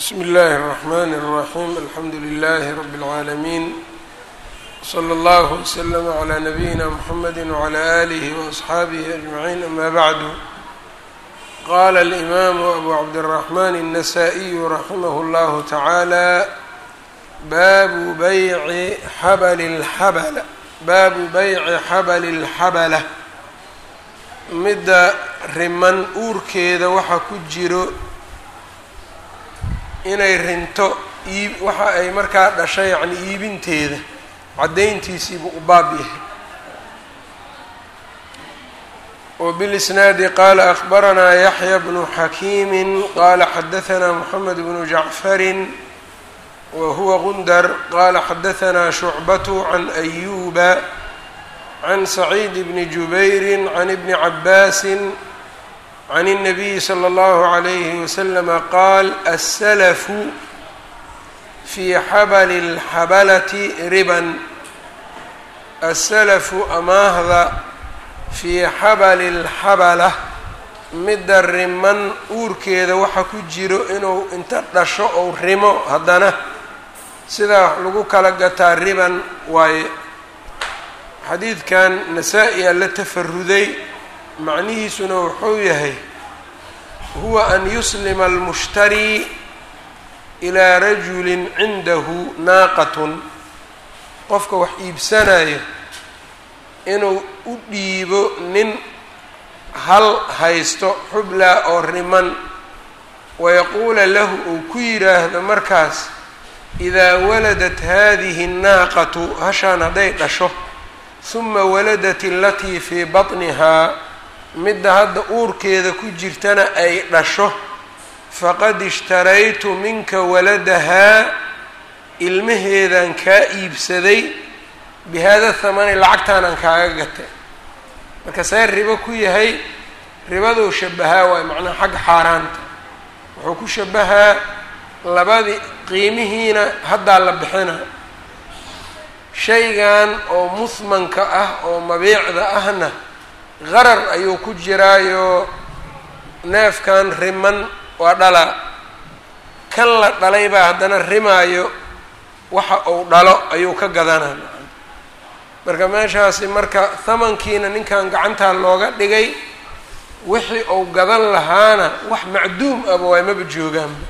bsmi اllahi الرحmn الرaxيm alxamdu لlh rb العaalمين slى اllه وslm عlى نabiyina mxamedi وعlى آlih وأصxaabih أجمعين ama bعd qala الإmam أbu cabdالرحmn النsائي raximh اllah taعalى babu byci xabl اxabl baabu bayci xabl الxabla midda riman uurkeeda waxa ku jiro inay rinto iib waxa ay markaa dhashay yacni iibinteeda caddayntiisiibuu u baab yahay وبالإsناadi qala أخbaranaa yaحyى بن xakiimi qala xadaثna mحamed بن جacfari whuwa gundar qala xadaثna شhucbaة عan أyuba عan سacيid بn jubayri عan بn cabaasi عن النبي صلى الله عليه وسلم قال السلف في xبل الxبلة ربا السلف amaahda fii xabli الxabلة midda riman uurkeeda waxa ku jiro inuu inta dhasho ou rimo haddana sidaa lagu kala gataa riban waaye xadiidkan nasaa-i a la tafaruday macnihiisuna wuxuu yahay huwa an yuslima almushtari ilaa rajulin cindahu naaqatun qofka wax iibsanayo inuu u dhiibo nin hal haysto xublaa oo riman wayaquula lahu uu ku yidhaahdo markaas idaa waladat haadihi annaaqatu hashaan hadday dhasho huma waladat alatii fii batnihaa midda hadda uurkeeda ku jirtana ay dhasho faqad ishtaraytu minka waladahaa ilmaheedaan kaa iibsaday bihaada thamani lacagtaanaan kaaga gatay marka see ribo ku yahay ribaduu shabahaa waayo macnaha xagga xaaraanta wuxuu ku shabahaa labadii qiimihiina haddaa la bixina shaygan oo muhmanka ah oo mabiicda ahna qarar ayuu ku jiraayo neefkan riman waa dhalaa kan la dhalay baa haddana rimaayo waxa uu dhalo ayuu ka gadanaa marka meeshaasi marka hamankiina ninkan gacantaa looga dhigay wixii uu gadan lahaana wax macduum aba waay maba joogaanba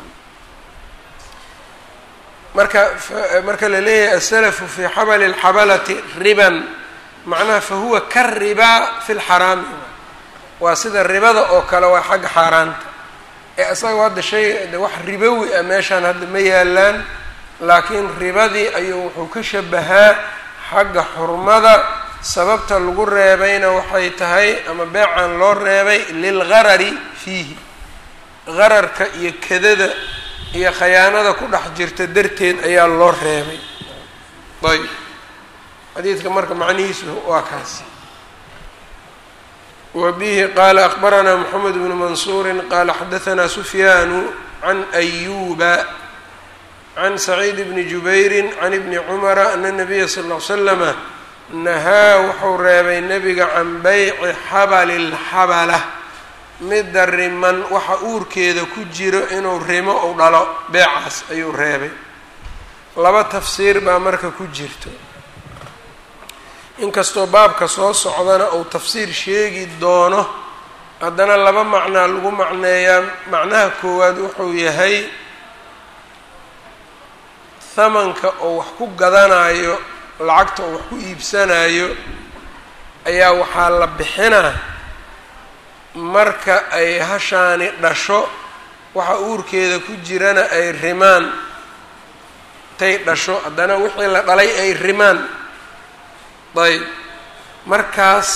marka marka la leeyahay asalafu fii xabali اlxabalati riban macnaha fahuwa ka ribaa fi lxaraami waa sida ribada oo kale waa xagga xaaraanta ee isaga hadda shay de wax ribowi ah meeshaan hadda ma yaalaan laakiin ribadii ayuu wuxuu ka shabahaa xagga xurmada sababta lagu reebayna waxay tahay ama beecan loo reebay lilgarari fiihi gararka iyo kadada iyo khayaanada ku dhex jirta darteed ayaa loo reebay ayb xadiidka marka macnihiisu waa kaas wa bihi qaala akbaranaa moxamed bnu mansuuri qaala xadahanaa sufyaanu can ayuba can saciid bni jubayri can ibni cumara ana nabiya sal ll slama nahaa wuxuu reebay nebiga can beyci xabali lxabala midda riman waxa uurkeeda ku jiro inuu rimo ou dhalo beecaas ayuu reebay laba tafsiir baa marka ku jirto inkastoo baabka soo socdana uu tafsiir sheegi doono haddana laba macnaa lagu macneeyaa macnaha koowaad wuxuu yahay hamanka oo wax ku gadanayo lacagta oo wax ku iibsanayo ayaa waxaa la bixinaa marka ay hashaani dhasho waxa uurkeeda ku jirana ay rimaan tay dhasho haddana wixii la dhalay ay rimaan ayb markaas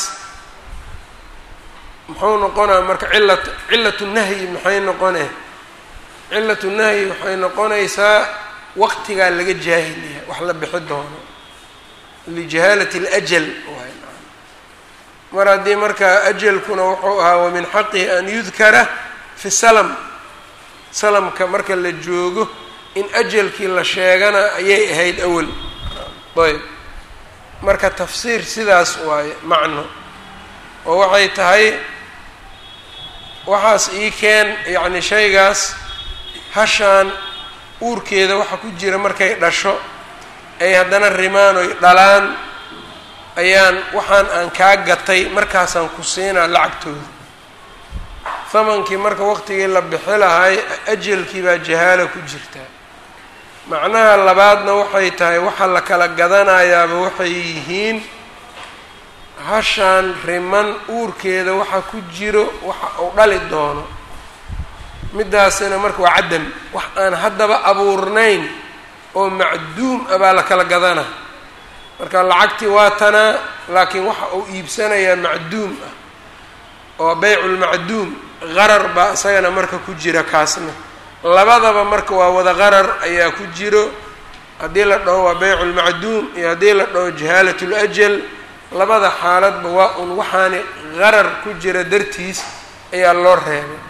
muxuu noqonaa marka cilat cilatu nahyi maxay noqone cilatu nahyi waxay noqonaysaa waqtigaa laga jaahiliya wax la bixi doono lijahaalati اlajal mar haddii markaa ajalkuna wuxuu ahaa wamin xaqihi an yudkara fi salam salamka marka la joogo in ajalkii la sheegana ayay ahayd awal ayb marka tafsiir sidaas waaye macno oo waxay tahay waxaas ii keen yacni shaygaas hashaan uurkeeda waxa ku jira markay dhasho ay haddana rimaan oy dhalaan ayaan waxaan aan kaa gatay markaasaan ku siinaa lacagtooda hamankii marka waqtigii la bixi lahay ajalkii baa jahaala ku jirtaa macnaha labaadna waxay tahay waxa la kala gadanayaaba waxay yihiin hashaan riman uurkeeda waxa ku jiro waxa uu dhali doono midaasina marka waa cadam wax aan haddaba abuurnayn oo macduum ah baa la kala gadana marka lacagtii waa tanaa laakiin waxa uu iibsanayaa macduum ah oo beyculmacduum qarar baa isagana marka ku jira kaasna labadaba marka waa wada qarar ayaa ku jiro haddii la dhaho waa beyculmacduum iyo haddii la dhaho jahaalat lajal labada xaaladba waa un waxaani qarar ku jira dartiis ayaa loo reebay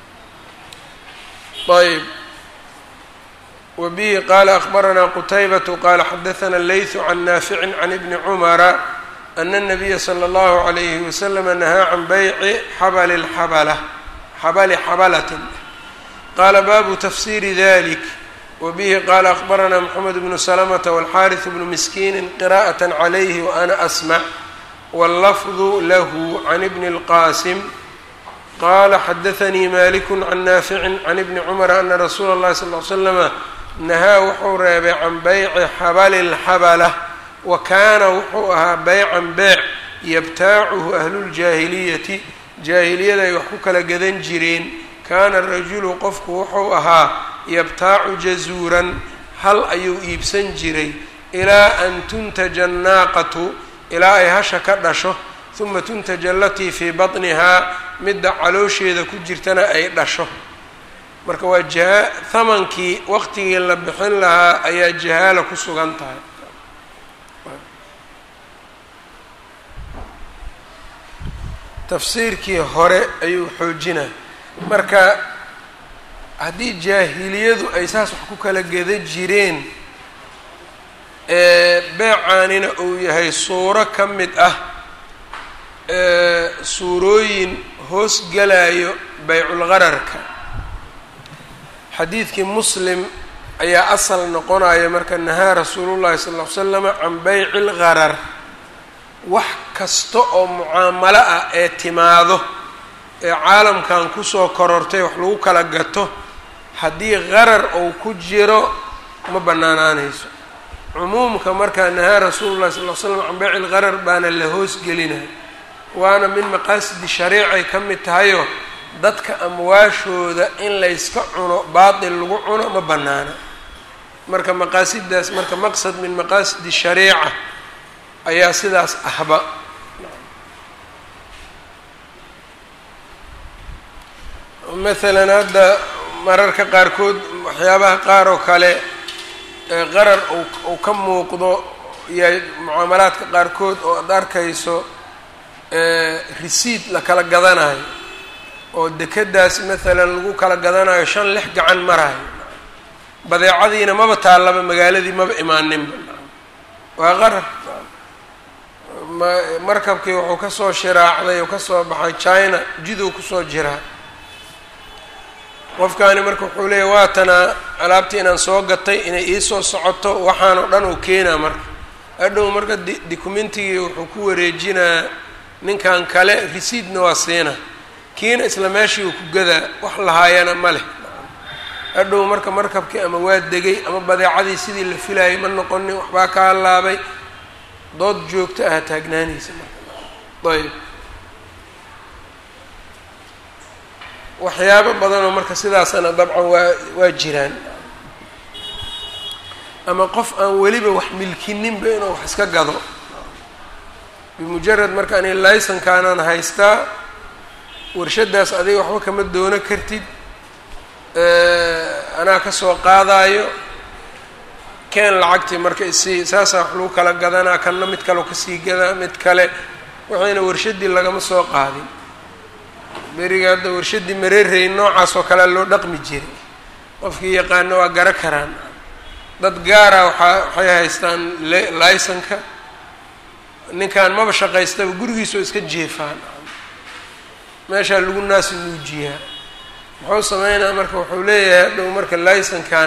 ayb wa bihi qaala akbaranaa qutaybatu qaala xadaثana leytu can naaficin can ibni cumara ana الnabiya slى اllahu عalayhi waslama nahaa can beyci xabali xabala xabali xabalatin qaala baabu tafsiri dalik wa bihi qaala akbaranaa mxamed bnu slmta wاlxariث bnu miskiini qira'aة عalayhi waana asmc wاllafdu lahu can ibni اlqasim qala xadaanii maliku can naaficin can ibni cumara ana rasuula اllahi sal l slama nahaa wuxuu reebay can beyci xabali lxabala wa kaana wuxuu ahaa beycan beyc yabtaacuhu ahluuljaahiliyati jaahiliyada ay wax ku kala gadan jireen kaana rajulu qofku wuxuu ahaa yabtaacu jazuuran hal ayuu iibsan jiray ilaa an tuntaja annaaqatu ilaa ay hasha ka dhasho uma tuntaja alatii fii batnihaa midda caloosheeda ku jirtana ay dhasho marka waa jaha hamankii waqtigii la bixin lahaa ayaa jahaala ku sugan tahay tafsiirkii hore ayuu xoojinaa marka haddii jaahiliyadu ay saas wax ku kala geda jireen beecaanina uu yahay suuro ka mid ah suurooyin hoos galayo beyculgararka xadiidkii muslim ayaa asal noqonaya marka nahaa rasuulullahi sal ll ly slama can beyci lgarar wax kasta oo mucaamalo ah ee timaado ee caalamkan kusoo korortay wax lagu kala gato haddii qarar uu ku jiro ma bannaanaanayso cumuumka markaa nahaa rasuulullahi sal ly slam can beyci lgarar baana la hoosgelinaya waana min maqaasidi shariicay ka mid tahayoo dadka amwaashooda in layska cuno baatil lagu cuno ma bannaana marka maqaasidaas marka maqsad min maqaasidi shariica ayaa sidaas ahba maalan hadda mararka qaarkood waxyaabaha qaar oo kale qarar uu ka muuqdo yahay mucaamalaadka qaarkood oo ad arkayso risiid la kala gadanayo oo dekedaas maalan lagu kala gadanayo shan lix gacan marayo badeecadiina maba taallaba magaaladii maba imaaninba waa qarar markabkii wuxuu kasoo shiraacday oo kasoo baxay china jiduu kusoo jiraa qofkaani marka wuxuu leeyahy waatanaa alaabtii inaan soo gatay inay iisoo socoto waxaan oo dhan uu keenaa marka adhow marka documentigii wuxuu ku wareejinaa ninkan kale resiidna waa siina kiina isla meeshii uu ku gadaa wax lahaayana ma leh adhow marka markabkii ama waa degay ama badeecadii sidii la filayay ma noqonin waxbaa ka halaabay dood joogto ah taagnaanaysa marka ayb waxyaabo badanoo marka sidaasana dabcan waa waa jiraan ama qof aan weliba wax milkininba inuu wax iska gado bimujarad marka ani laysankaanaan haystaa warshadaas adiga waxba kama doono kartid anaa kasoo qaadaayo keen lacagtii marka isii saasaa wax lagu kala gadanaa kanna mid kaleo kasii gadaa mid kale waxayna warshadii lagama soo qaadin beriga hadda warshadii mareerey noocaas oo kalea loo dhaqmi jiray qofkii yaqaano waa gara karaan dad gaara waxaa waxay haystaan laysanka ninkan maba shaqaystaba gurigiisoo iska jeefaan meeshaa lagu naasi nuujiyaa muxuu sameynaa marka wuxuu leeyahay hadhow marka laysankan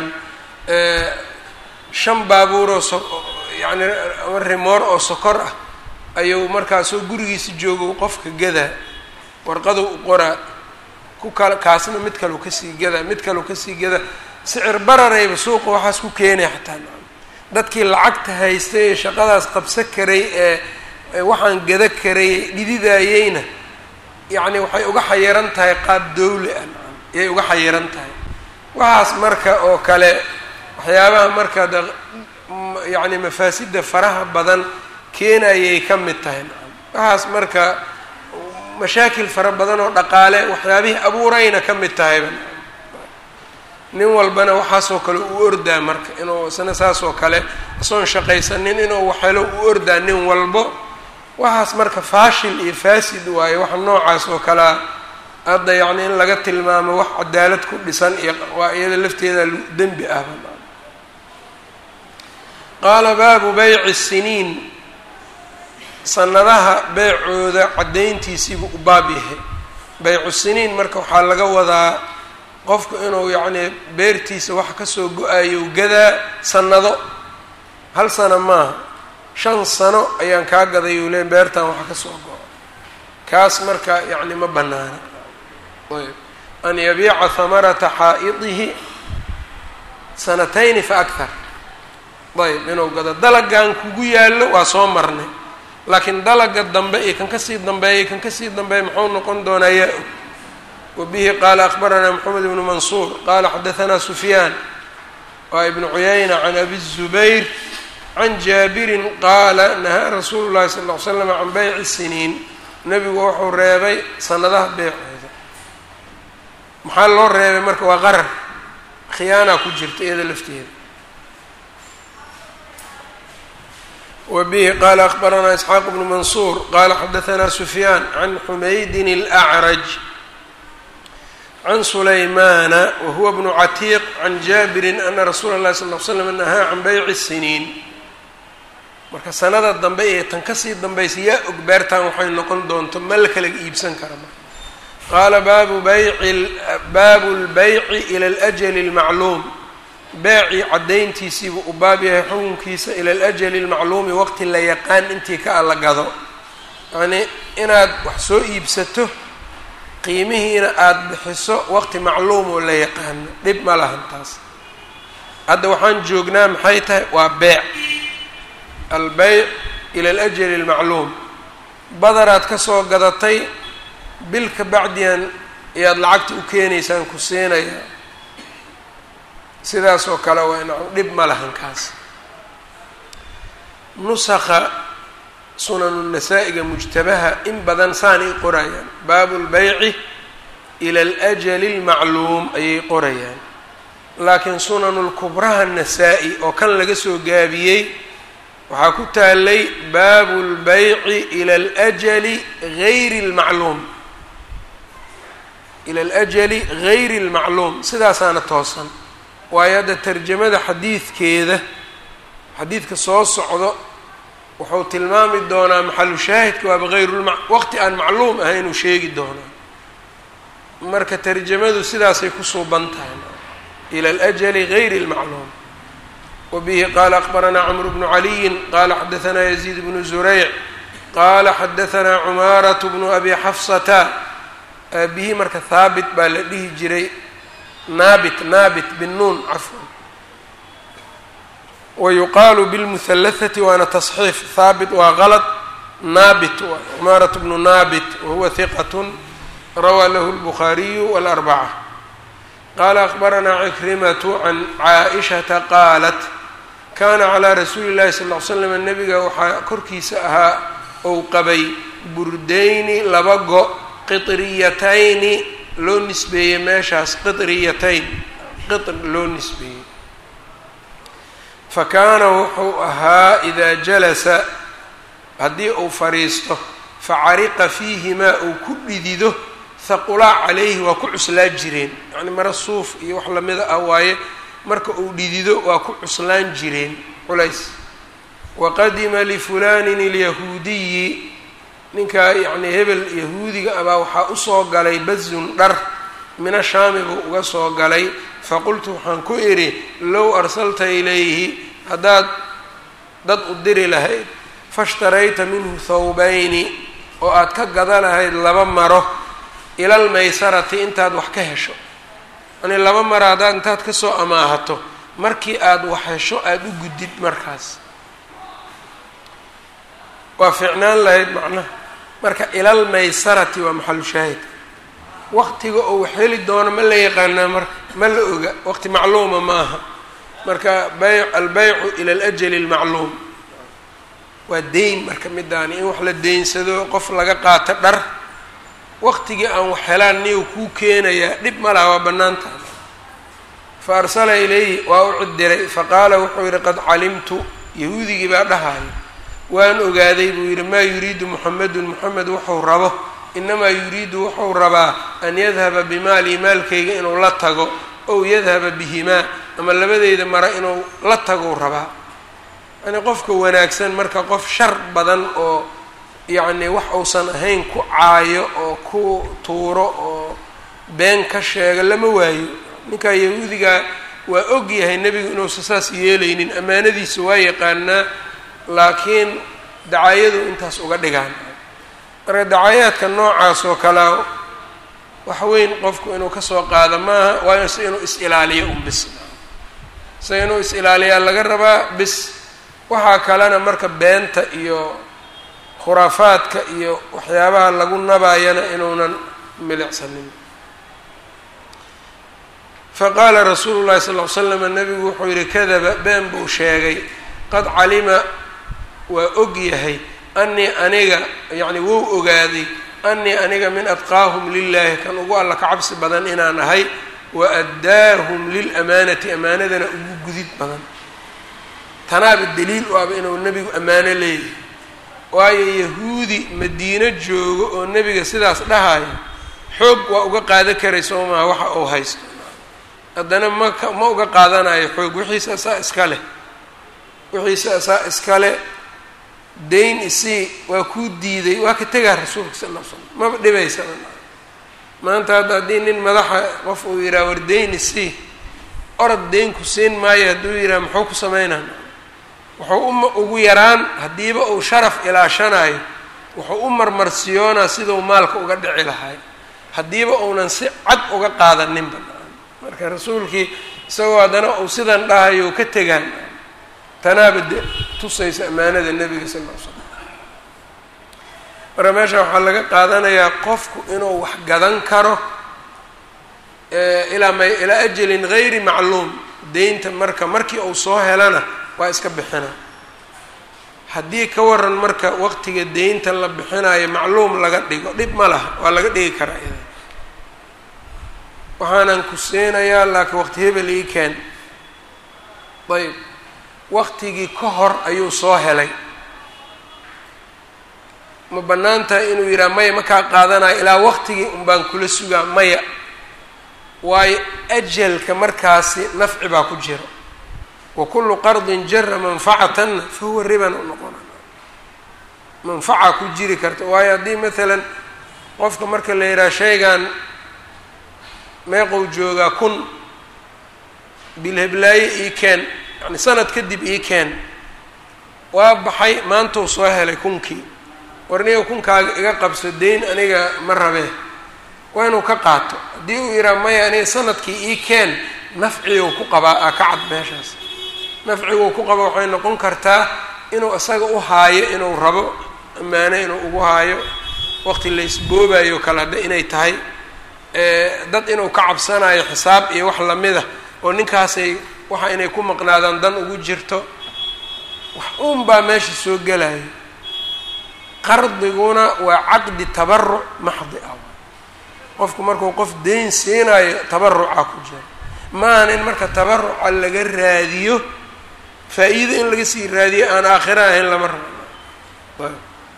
shan baabuuroo so yacni ama rimoor oo sokor ah ayuu markaasoo gurigiisa joogo qofka gadaa warqadu u qoraa ku kal kaasna mid kaleu kasii gadaa mid kaleu kasii gadaa sicir bararayba suuqa waxaas ku keenaya xataa dadkii lacagta haystay ee shaqadaas qabsa karay ee waxaan gada karay dhididayeyna yacni waxay uga xayiran tahay qaab dawli ah ayay uga xayiran tahay waxaas marka oo kale waxyaabaha marka de yacni mafaasida faraha badan keenayay ka mid tahay waxaas marka mashaakil fara badan oo dhaqaale waxyaabihii abuurayna ka mid tahayba nin walbana waxaasoo kale u ordaa marka inuu isna saasoo kale isoon shaqaysanin inuu waxhelo u ordaa nin walbo waxaas marka faashil iyo faasid waayo waxa noocaas oo kalea hadda yacni in laga tilmaamo wax cadaalad ku dhisan iyo waa iyada lafteeda dembi ahba qaala baabu beyci siniin sanadaha beecooda caddayntiisiibuu u baab yahay beycu siniin marka waxaa laga wadaa qofku inuu yacnii beertiisa wax kasoo go-ayo gadaa sanado hal sano maaha shan sano ayaan kaa gaday uu le beertan waxa kasoo go-o kaas marka yacni ma banaana ayb an yabiica hamarata xaa'idihi sanatayni fa akthar ayb inuu gado dalagan kugu yaallo waa soo marnay laakiin dalaga dambe iyo kan kasii dambeeyay kan kasii dambeeya muxuu noqon doonaa yaa og wabihi qaala akbaranaa moxamed ibnu mansuur qaala xadahanaa sufyaan waa ibnu cuyayna can abi zubayr can jaabirin qaala nahaa rasuulu llahi sala ll ly slam can beyci siniin nebigu wuxuu reebay sanadaha beecooda maxaa loo reebay marka waa qarar khiyaanaa ku jirta iyada lafteeda wbihi qala akbaranaa isxaaq bnu mansuur qala xadahanaa sufyaan can xumaydin اlأcraj can sulaymana wahuwa bnu catiiq can jaabirin ana rasuula اlahi sal l slam nahaa can beyci siniin marka sanada dambe ee tan kasii dambaysa yaa og beertan waxay noqon doonto ma la kala iibsan kara marka qaala baabu bayci baabu اlbeyci ilى اljli اlmacluum beecii caddayntiisiibuu u baab yahay xukunkiisa ila alajali almacluumi waqti la yaqaan intii ka alla gado yacnii inaad wax soo iibsato qiimihiina aada bixiso waqti macluum oo la yaqaano dhib ma lahan taas hadda waxaan joognaa maxay tahay waa beec albeyc ila alajali almacluum badaraad ka soo gadatay bil ka bacdiyan ayaad lacagta u keenaysaan ku siinaya sidaas oo kale waa in dhib ma lahan kaas nusakha sunanu nasaa-iga mujtabaha in badan saanay qorayaan baabu lbeyci ila alajali اlmacluum ayay qorayaan laakiin sunanu lkubraha nasaa-i oo kan laga soo gaabiyey waxaa ku taalay baabu lbeyci ila alajali gayri اlmacluum ila alajali gayri اlmacluum sidaasaana toosan waayo hadda tarjamada xadiidkeeda xadiidka soo socdo wuxuu tilmaami doonaa maxalu shaahidka waaba hayrulma waqti aan macluum ahay inuu sheegi doonaa marka tarjamadu sidaasay ku suuban tahay ila alajali gayri اlmacluum wabihi qaala akbaranaa camru bnu caliyin qaala xadahanaa yaziid bnu zurayc qaala xadahanaa cumaaratu bnu abi xafsata aabihii marka haabit baa la dhihi jiray naabit naabit binuun cafwan wayuqaalu bilmuhalahati waana tasxiif haabit waa qalad naabit waay cumaarat bnu naabit wahuwa hiqatun rawaa lahu lbukhaariyu walarbaca qaala akbaranaa cikrimatu can caaishata qaalat kana calaa rasuuli llahi sal ll ly slam nabiga waxaa korkiisa ahaa ou qabay burdayni laba go qitriyatayni loo nisbeeyey meeshaas qitriyatayn qitr loo nisbeeyey fa kaana wuxuu ahaa idaa jalasa haddii uu fadhiisto facariqa fiihimaa uu ku dhidido haqulaa calayhi waa ku cuslaa jireen yacni mara suuf iyo wax lamida ah waaye marka uu dhidido waa ku cuslaan jireen culays waqadima lifulanin ilyahuudiyi ninkaa yacnii hebel yahuudiga abaa waxaa usoo galay bazun dhar mina shaami buu uga soo galay faqultu waxaan ku idhi low arsalta ilayhi haddaad dad u diri lahayd fashtarayta minhu thawbayni oo aad ka gada lahayd laba maro ilal maysarati intaad wax ka hesho yani laba maro haddaad intaad kasoo amaahato markii aada wax hesho aada u gudid markaas waa fiicnaan lahayd macnaha marka ilal maysarati waa maxalu shaahid waqtiga oo wax heli doono ma la yaqaanaa marka ma la oga waqti macluuma ma aha marka bay albeycu ila alajali almacluum waa deyn marka midaani in wax la deynsado qof laga qaato dhar waqtigii aan wax helaan niyu kuu keenayaa dhib ma laha waa bannaan tahay fa arsala ilayhi waa u cidiray faqaala wuxuu yidhi qad calimtu yahuudigii baa dhahayo waan ogaaday buu yidhi maa yuriidu muxamedun moxamed wuxuu rabo inamaa yuriidu wuxuu rabaa an yadhaba bimaalii maalkayga inuu la tago ow yadhaba bihimaa ama labadeyda mara inuu la tagou rabaa yacnii qofka wanaagsan marka qof shar badan oo yacni wax uusan ahayn ku caayo oo ku tuuro oo been ka sheega lama waayo ninkaa yahuudigaa waa og yahay nebigu inuusan saas yeelaynin ammaanadiisa waa yaqaanaa laakiin dacaayadu intaas uga dhigaan marka dacayaadka noocaas oo kalea wax weyn qofku inuu kasoo qaado maaha waa se inuu is-ilaaliyo un bis se inuu is-ilaaliyaa laga rabaa bis waxaa kalena marka beenta iyo khuraafaadka iyo waxyaabaha lagu nabayana inuunan milicsanin faqaala rasuulu llahi sal ll ly slam nabigu wuxuu yihi kadaba been buu sheegay qad calima waa og yahay anii aniga yacni wou ogaaday anii aniga min adqaahum lilahi kan ugu alla ka cabsi badan inaan ahay wa addaahum lilamaanati amaanadana ugu gudid badan tanaaba daliil u aba inuu nebigu ammaano leeyahay waayo yahuudi madiino joogo oo nebiga sidaas dhahayo xoog waa uga qaadan karay soo maha waxa uu haysto haddana maka ma uga qaadanayo xoog wixiisa asaa iska leh wixiisa asaa iska leh dayn isii waa kuu diiday waa ka tegaa rasuulka sal ll ly slam maba dhibaysa maanta hadda haddii nin madaxa qof uu yidhaha war dayn isii orod dayn ku siin maayo hadduu yidhaha muxuu ku sameynaa wuxuu uma ugu yaraan haddiiba uu sharaf ilaashanayo wuxuu u marmarsiyoonaa siduu maalka uga dhici lahay haddiiba uunan si cad uga qaadaninba marka rasuulkii isagoo haddana uu sidan dhahayo ka tegaan tanaaba de tusaysa ammaanada nebiga sal ll ly slam marka meesha waxaa laga qaadanayaa qofku inuu wax gadan karo ilaa ma ilaa ajalin gayri macluum deynta marka markii uu soo helana waa iska bixina haddii ka waran marka waqtiga deynta la bixinayo macluum laga dhigo dhib ma laha waa laga dhigi karaa ida waxaanan ku siinayaa laakiin waqti hebel ii keen ayb waqtigii ka hor ayuu soo helay ma bannaan tahay inuu yidhaha maya ma kaa qaadanayo ilaa waqtigii un baan kula sugaa maya waayo ajalka markaasi nafci baa ku jira wa kullu qardin jara manfacatanna fa huwa riban u noqona manfaca ku jiri karta waayo haddii maalan qofka marka la yidhaha shaygan meeqou joogaa kun bilheblaaye ii keen yani sanad kadib ii keen waa baxay maantuu soo helay kunkii war niga kunkaaga iga qabso deyn aniga ma rabee waa inuu ka qaato haddii uu yidhaha maya aniga sanadkii ii keen nafciguu ku qabaa aa ka cad meeshaas nafciguu ku qaba waxay noqon kartaa inuu isaga u haayo inuu rabo ammaano inuu ugu haayo waqti laysboobayo kale hadda inay tahay dad inuu ka cabsanayo xisaab iyo wax lamida oo ninkaasay waxa inay ku maqnaadaan dan ugu jirto wax uun baa meesha soo gelayo qardiguna waa caqdi tabaruc maxdi ah qofku markuu qof deyn siinayo tabaruca ku jira maahan in marka tabaruca laga raadiyo faa-iido in laga sii raadiyo aan aakhira ahayn lama rabo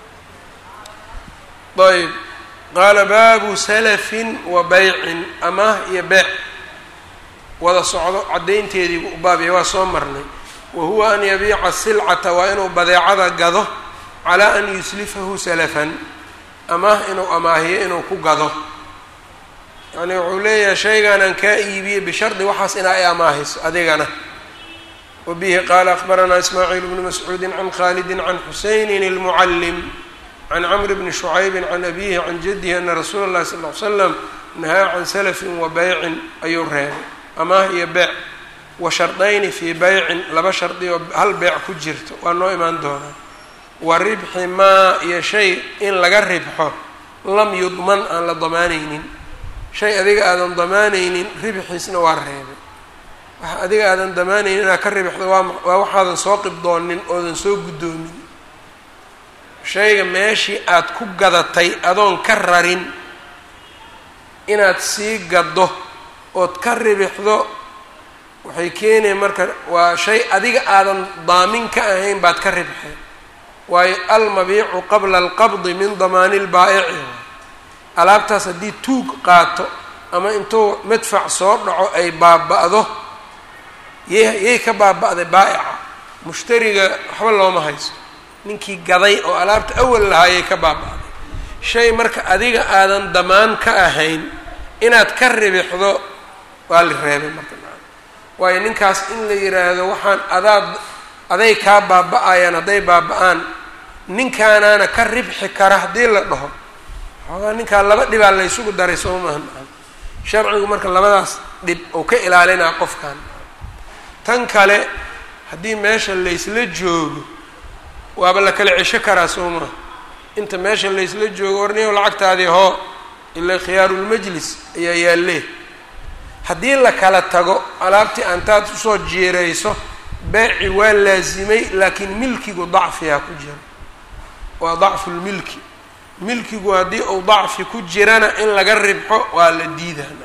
ayb qaala baabu salafin wa baycin amaah iyo beec wada socdo caddaynteediibu u baabya waa soo marnay wa huwa an yabiica silcata waa inuu badeecada gado calaa an yuslifahu salafan amaah inuu amaahiyo inuu ku gado yani wuxuu leeyahay shaygan aan kaa iibiyey bishardi waxaas inaa i amaahayso adigana wa bihi qaala akbaranaa ismaaciil bnu mascuudi can khalidi can xusaynin اlmucallim can camr bni shucaybi can abihi can jadihi ana rasuula اllahi sal ly slam nahaa can salafin wa beycin ayuu reebay amaah iyo beec wa shardayni fii beycin laba shardi oo hal beec ku jirto waa noo imaan doonaa wa ribxi maa iyo shay in laga ribxo lam yudman aan la damaanaynin shay adiga aadan damaanaynin ribxiisna waa reebay waxa adiga aadan damaanaynin inaad ka ribixdo waa waa waxaadan soo qibdoonin oodan soo guddoomin shayga meeshii aad ku gadatay adoon ka rarin inaad sii gaddo ood ka ribixdo waxay keenaya marka waa shay adiga aadan daamin ka ahayn baad ka ribxay waayo almabiicu qabla alqabdi min damaani lbaa'ici alaabtaas haddii tuug qaato ama intuu madfac soo dhaco ay baaba-do yay yay ka baaba-day baa'ica mushtariga waxba looma haysto ninkii gaday oo alaabta awal lahaayay ka baaba-day shay marka adiga aadan damaan ka ahayn inaad ka ribixdo waa la reebay marka waayo ninkaas in la yidhaahdo waxaan adaad aday kaa baaba-ayaan hadday baaba-aan ninkaanaana ka ribxi kara haddii la dhaho xoogaa ninkaa laba dhibaa laysugu daray soo maaha sharcigu marka labadaas dhib uu ka ilaalinaa qofkan tan kale haddii meesha laysla joogo waaba la kala cesho karaa soo maaha inta meesha laysla joogo warniyow lacagtaadii hoo ilaa khiyaarulmajlis ayaa yaallee haddii la kala tago alaabtii aantaad usoo jiirayso beeci waa laasimay laakiin milkigu dacfiyaa ku jira waa dacfulmilki milkigu haddii uu dacfi ku jirana in laga ribxo waa la diidaa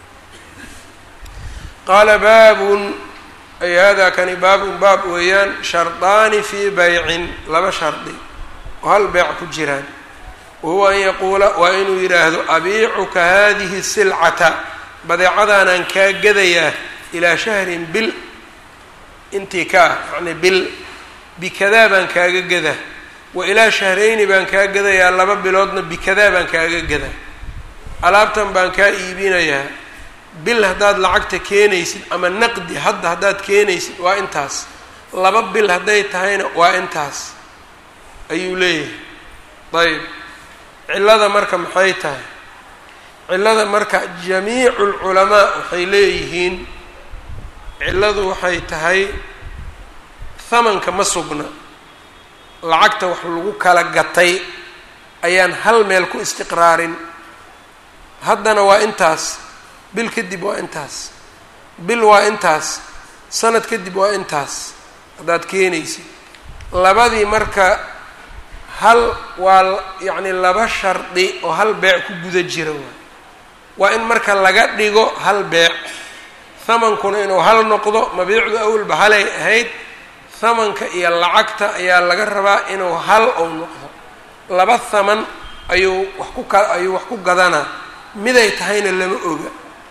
qaala baabun ay hada kani baabun baab weeyaan shardaani fii baycin laba shardi oo hal beec ku jiraan wahuwa an yaquula waa inuu yidhaahdo abiicuka hadihi silcata badeecadaanaan kaa gadayaa ilaa shahrin bil intii ka ah yacni bil bikadaa baan kaaga gadaa wa ilaa shahrayni baan kaa gadayaa laba biloodna bikadaa baan kaaga gadaa alaabtan baan kaa iibinayaa bil haddaad lacagta keenaysid ama naqdi hadda haddaad keenaysid waa intaas laba bil hadday tahayna waa intaas ayuu leeyahay ayb cillada marka maxay tahay cillada marka jamiicu lculamaa waxay leeyihiin cilladu waxay tahay hamanka ma sugna lacagta wax lagu kala gatay ayaan hal meel ku istiqraarin haddana waa intaas bil kadib waa intaas bil waa intaas sanad kadib waa intaas haddaad keenaysid labadii marka hal waa yacni laba shardi oo hal beec ku guda jira waay waa in marka laga dhigo hal beec hamankuna inuu hal noqdo mabiicdu awalba halay ahayd hamanka iyo lacagta ayaa laga rabaa inuu hal ou noqdo laba haman ayuu wax ku ka ayuu wax ku gadanaa miday tahayna lama oga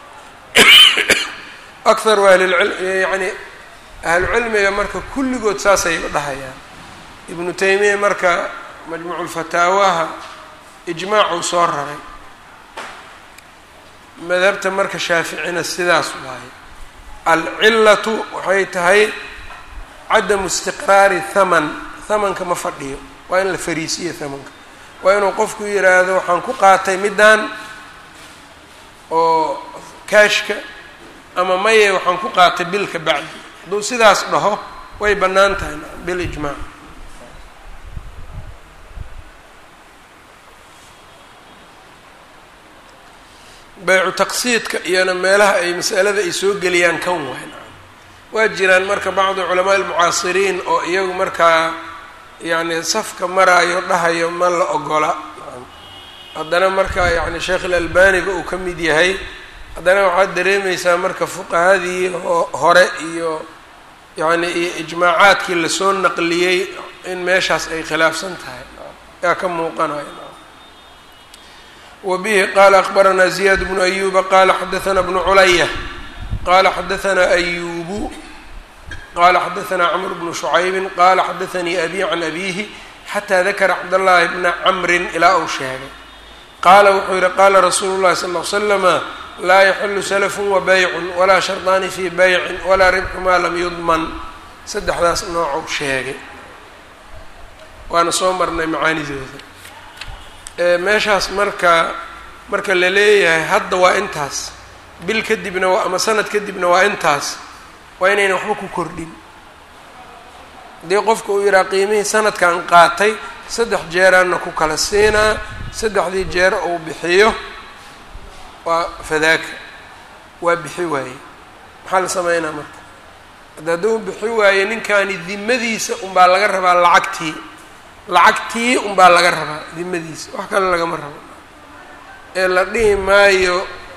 akharu ahlilcil yacni ahlucilmiga marka kulligood saasay dhahayaan ibnu taymiya marka majmuuculfataawaha ijmaacuu soo raray madhabta marka shaaficina sidaas waaye alcillatu waxay tahay cadamu istiqraari thaman thamanka ma fadhiyo waa in la fariisiyo thamanka waa inuu qofku yidhaahdo waxaan ku qaatay middaan oo kaashka ama maye waxaan ku qaatay bilka bacdi hadduu sidaas dhaho way bannaan tahay bilijmaac baycu taqsiidka iyona meelaha ay masalada ay soo geliyaan kan waay waa jiraan marka bacdi culamaa almucaasiriin oo iyagu markaa yacni safka maraayo dhahayo ma la ogola haddana marka yacni sheekh ilalbaniba uu ka mid yahay haddana waxaad dareemaysaa marka fuqahadii hore iyo yacni iyo ijmaacaadkii lasoo naqliyey in meeshaas ay khilaafsan tahay yaa ka muuqanaya wbihi qala akbaranaa ziyad bnu ayuba qala xadaana bnu culaya qala xadaanaa ayubu qala xadaanaa cmr bnu shucaybi qala xadaanii abi can abihi xataa dakara cabdاllahi bna camrin ilaa uu sheegay qaala wuxuu yihi qaala rasuulu llahi sal l slama laa yaxilu salafun wa baycun walaa shardaani fii baycin walaa ribxu maa lam yudman saddexdaas noocou sheegay waana soo marnay macaanidooda meeshaas marka marka la leeyahay hadda waa intaas bil kadibna waa ama sanad kadibna waa intaas waa inayna waxba ku kordhin haddii qofka uu yidhaha qiimihii sanadkan qaatay saddex jeeraanna ku kala siinaa saddexdii jeer uu bixiyo waa fadaaka waa bixi waaye maxaa la sameynaa marka hadda hadduu bixi waaye ninkaani dimadiisa unbaa laga rabaa lacagtii lacagtii unbaa laga rabaa dimadiisa wax kale lagama rabo ee la dhihi maayo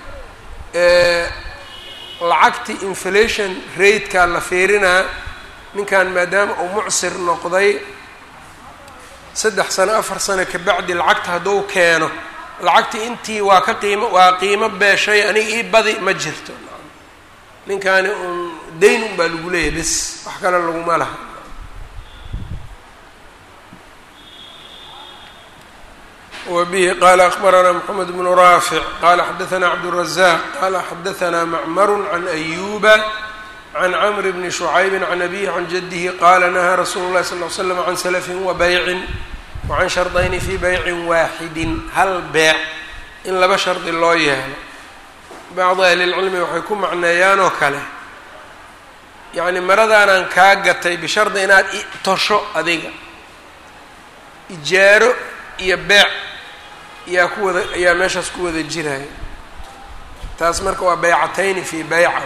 lacagtii inflation ratekaa la fiirinaa ninkan maadaama uu mucsir noqday saddex sano afar sano kabacdi lacagta hadduu keeno lacagtii intii waa ka qiimo waa qiimo beeshay aniga ii badi ma jirto ninkaani un dayn un baa lagu leeyahay bes wax kale laguma laha wbihi qala akbaranaa mxamed bnu raafic qala xadaanaa cabdالrazaq qala xadaanaa macmaru can ayuba can cmr bni shucaybi can abihi can jadihi qala nahaa rasuulu اlahi sal l slam can salafin wa baycin wacan shardayni fi baycin waaxidin hal beec in laba shardi loo yeelo bacdi ahli lcilmi waxay ku macneeyaan oo kale yacni maradaanaan kaa gatay bishardi inaad i tosho adiga ijaaro iyo beec ayaa ku wada ayaa meeshaas ku wada jiraya taas marka waa baycatayni fi bayca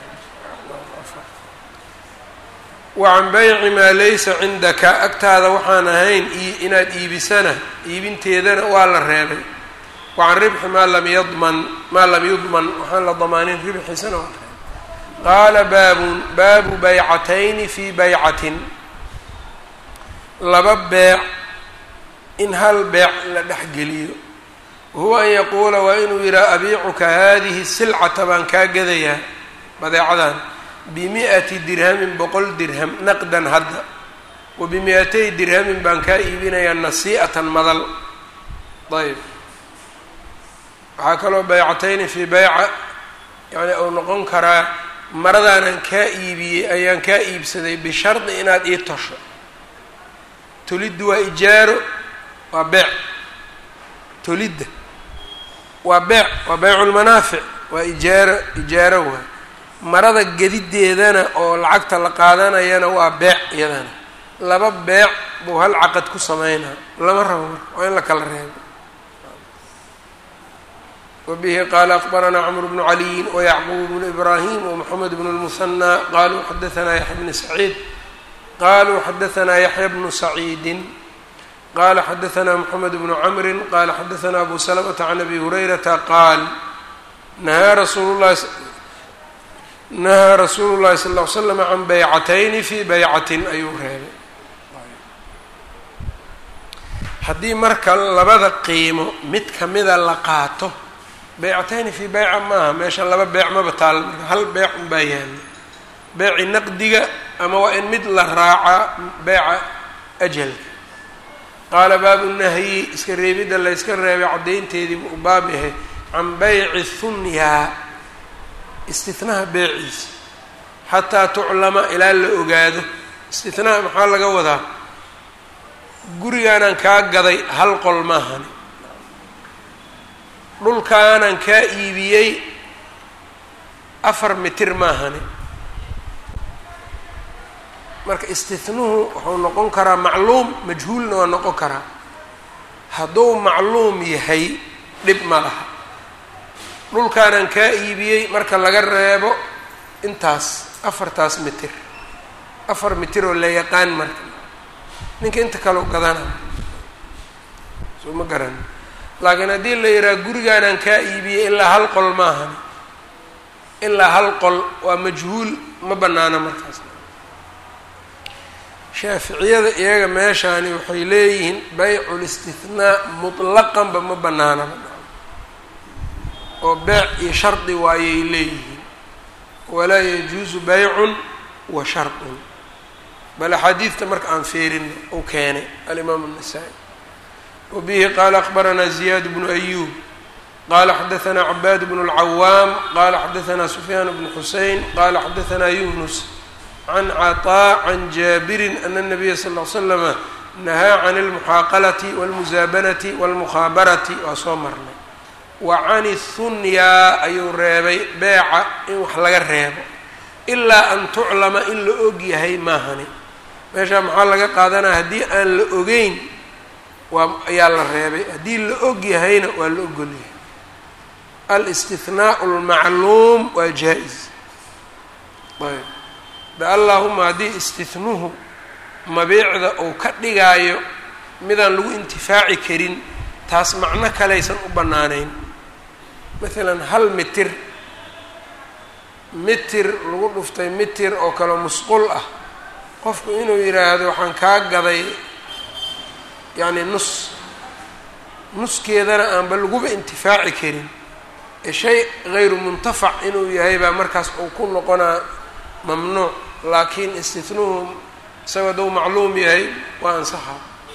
wacan bayci maa laysa cindaka agtaada waxaan ahayn inaad iibisana iibinteedana waa la reebay wacan ribxi maa lam yadman maa lam yudman waxaan la damaanin ribxiisana waa reebay qaala baabun baabu baycatayni fi baycatin laba beec in hal beec la dhexgeliyo wahuwa an yaquula waa inuu yidhaha abiicuka haadihi silcata baan kaa gadayaa badeecadan bimi'ati dirhamin boqol dirham naqdan hadda wa bimi-atay dirhamin baan kaa iibinayaa nasii'atan madal ayb waxaa kaloo baycatayni fii bayca yani uu noqon karaa maradaanan kaa iibiyey ayaan kaa iibsaday bishardi inaad ii tosho toliddu waa ijaaro waa beec tolidda waa beec waa beyculmanaafic waa ijaaro ijaaro waay marada gedideedana oo lacagta la qaadanayana waa beec iyadana laba beec buu hal caqad ku sameynaa lama rabo marka waa in la kala reebo wabihi qaala akbaranaa cmr bnu caliyin wayacquub bnu ibraahim wmoxamed bnu lmuhanaa qaluu xadaanaa yaxya bni saciid qaluu xadaanaa yaxya bnu saciidin qala xadaanaa mxamed bnu camri qala xadaanaa abu salamata can abi hurayrata qaal nahaa rasuulu lahi nahaa rasuulu llahi sal ll ly slam can baycatayni fi baycatin ayuu reebay haddii marka labada qiimo mid kamida la qaato baycatayni fii bayca maaha meesha laba beec maba taal marka hal beec unbaa yaala beeci naqdiga ama waa in mid la raacaa beeca ajalka qaala baabu nahyi iska reebidda la yska reebay caddaynteedii buu baab yahay can bayci thunyaa istinaha beeciisa xataa tuclama ilaa la ogaado istinaha maxaa laga wadaa gurigaanaan kaa gaday hal qol maahani dhulkaanaan kaa iibiyey afar mitir maahani marka istinuhu wuxuu noqon karaa macluum majhuulna waa noqon karaa hadduu macluum yahay dhib ma laha dhulkaanaan kaa iibiyey marka laga reebo intaas afartaas mitir afar mitir oo la yaqaan marka ninka inta kaleo gadana soo ma garan laakiin haddii la yidhaha gurigaanaan kaa iibiyey ilaa hal qol maahan ilaa hal qol waa majhuul ma banaano markaas shaaficiyada iyaga meeshaani waxay leeyihiin baycul istihnaa mutlaqanba ma banaanaba oo beec iyo shardi waayay leeyihiin walaa yajuusu baycun wa shardun bal axaadiidta marka aan feerino uu keenay alimaam الnasaa-i wabihi qaala akbaranaa ziyaad bnu ayuub qala xadaثna cabaad bn اlcawaam qala xadaثna sufyaan bn xusein qala xadaثna yunus can caطaa can jaabirin ana الnabiya sal ll slama nahaa can اlmuxaaqalati wاlmusaabanati wاlmukhaabarati waa soo marnay wa can اthunyaa ayuu reebay beeca in wax laga reebo ilaa an tuclama in la og yahay maahani meeshaa maxaa laga qaadanaya haddii aan la ogeyn waa ayaa la reebay haddii la og yahayna waa la ogol yahay alistihnaau lmacluum waa jaa-is ayb de allaahuma haddii istihnuhu mabiicda uu ka dhigaayo midaan lagu intifaaci karin taas macno kalaysan u bannaanayn maalan hal mitir mitir lagu dhuftay mitir oo kale musqul ah qofku inuu yidhaahdo waxaan kaa gaday yacni nus nuskeedana aanba laguba intifaaci karin ee shay hayru muntafac inuu yahay baa markaas uu ku noqonaa mamnuuc laakiin istihnuhu isagoo dou macluum yahay waa ansaxa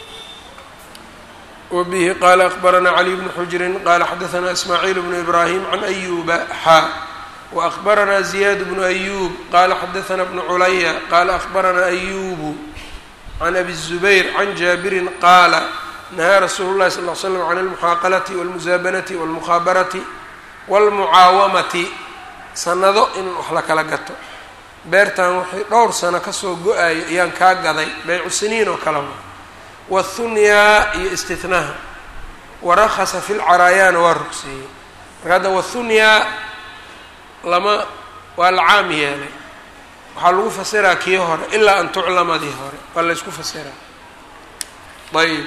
wa bihi qaala akbaranaa caliy bnu xujrin qaala xadaثna ismaaciil bnu ibraahim can ayuba xaa وأخبرنا زياد بن أيوب قال xdثna بن عlيa qال أخبرna أيوب عن أبي الزبير عن جابر qاaل نهىa رsuل الlahi صلى اه عل سلم عن المحاaqلة والمزاaبنة والمخاaبرة والمعاawمةi sanado in wax la kala gato beertan waxay dhowr sano kasoo go-ayo ayaan kaa gaday baycu siniin oo kaleba والثunyaa iyo استثناha وarkhصa في الcaraayaana waa rugseeyey marka hadda wthunyaa lama waa la caam yeelay waxaa lagu fasiraa kii hore ilaa an tuclamadii hore waa la ysku fasiraa ayb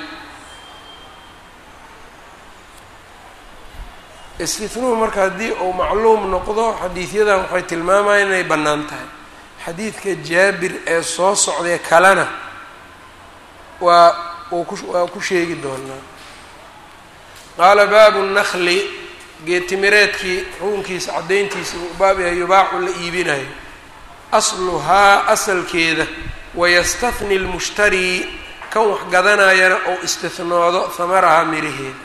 istihnuhu marka haddii uu macluum noqdo xadiidyadan waxay tilmaamayaan inay bannaan tahay xadiidka jaabir ee soo socday kalena waa uu ku waa ku sheegi doonaa qaala baabu الnakli geetimireedkii xukunkiisa caddayntiisa uu baab yahay yubaacu la iibinayo asluhaa asalkeeda wayastahni lmushtarii kan wax gadanayana ou istihnoodo hamarahaa miraheeda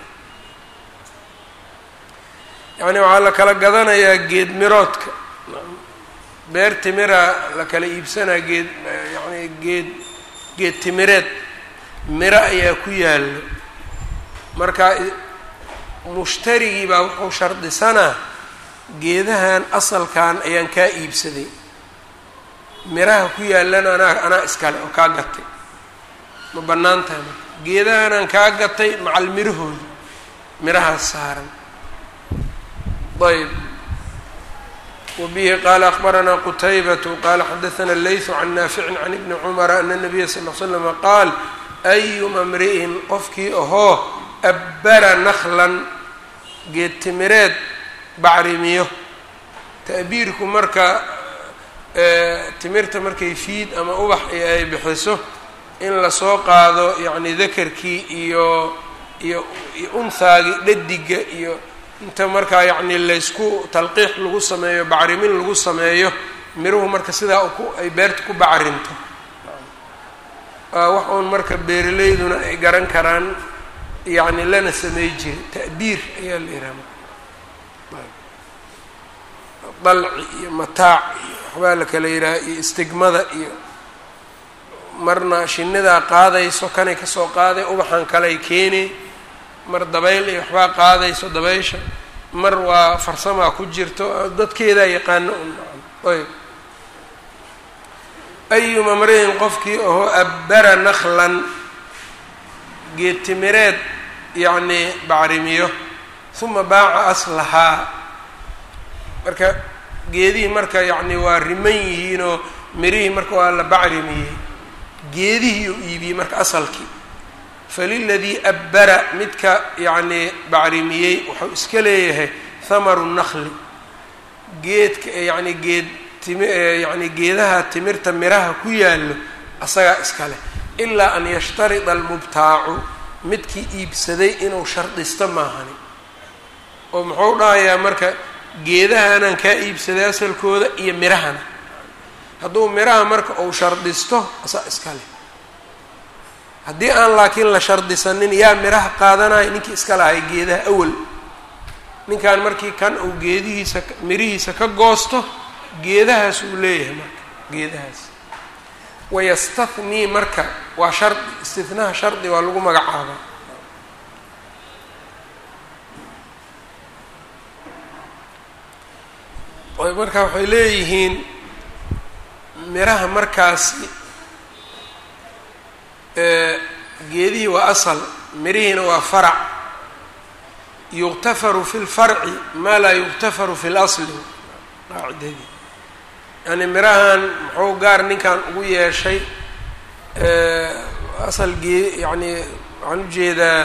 yacni waxaa la kala gadanayaa geed miroodka beer timira la kala iibsanaa geed yacni geed geed timireed miro ayaa ku yaallo marka mushtarigii baa wuxuu shardisanaa geedahan asalkan ayaan kaa iibsaday miraha ku yaalana anaa anaa iskale oo kaa gatay ma bannaan tahay marka geedahanaan kaa gatay macal mirahooda mirahaas saaran ayb wabihi qaala akbaranaa qutaybatu qaala xadaثana leyثu can naaficin can ibni cumara ana الnabiya sal ll slama qaal ayuma mri'in qofkii ahoo abbara naklan geed timireed bacrimiyo ta'biirku marka timirta markay fiid ama ubax ay bixiso in lasoo qaado yacni dakarkii iyo iyo iyo unhaagii dhadiga iyo inta markaa yacni laysku talqiix lagu sameeyo bacrimin lagu sameeyo miruhu marka sidaa ku ay beerta ku bacrinto wax uun marka beeraleyduna ay garan karaan yacni lana samey jiray ta'biir ayaa la yidhaha dalci iyo mataac iyo waxbaa la kala yidhaha iyo istigmada iyo marna shinidaa qaadayso kanay kasoo qaaday ubaxan kaley keenay mar dabayl iyo waxbaa qaadayso dabaysha mar waa farsamaa ku jirto dadkeedaa yaqaano un ayb ayuma mri'in qofkii ahoo abbara naklan geed timireed yacnii bacrimiyo uma baaca aslahaa marka geedihii marka yacni waa riman yihiinoo mirihii marka waa la bacrimiyey geedihii u iibiyey marka asalkii faliladii abbara midka yacnii bacrimiyey wuxuu iska leeyahay hamaru nakli geedka yacni geed timi yacni geedaha timirta miraha ku yaallo asagaa iska leh ilaa an yashtarida almubtaacu midkii iibsaday inuu shardisto maahani oo muxuu dhahayaa marka geedahanaan kaa iibsaday asalkooda iyo mirahana hadduu miraha marka uu shardisto asaa iska leh haddii aan laakiin la shardisanin yaa miraha qaadanaya ninkii iska lahay geedaha awal ninkan markii kan uu geedihiisa mirihiisa ka goosto geedahaas uu leeyahay marka geedahaas wayastathnii marka waa shardi istinaha shardi waa lagu magacaabaa marka waxay leeyihiin miraha markaasi geedihii waa asal mirihiina waa farac yuqtafaru fi lfarci maa laa yuqtafaru fi lasli qaacidadii yani mirahan muxuu gaar ninkan ugu yeeshay asal gee yani waxaan ujeedaa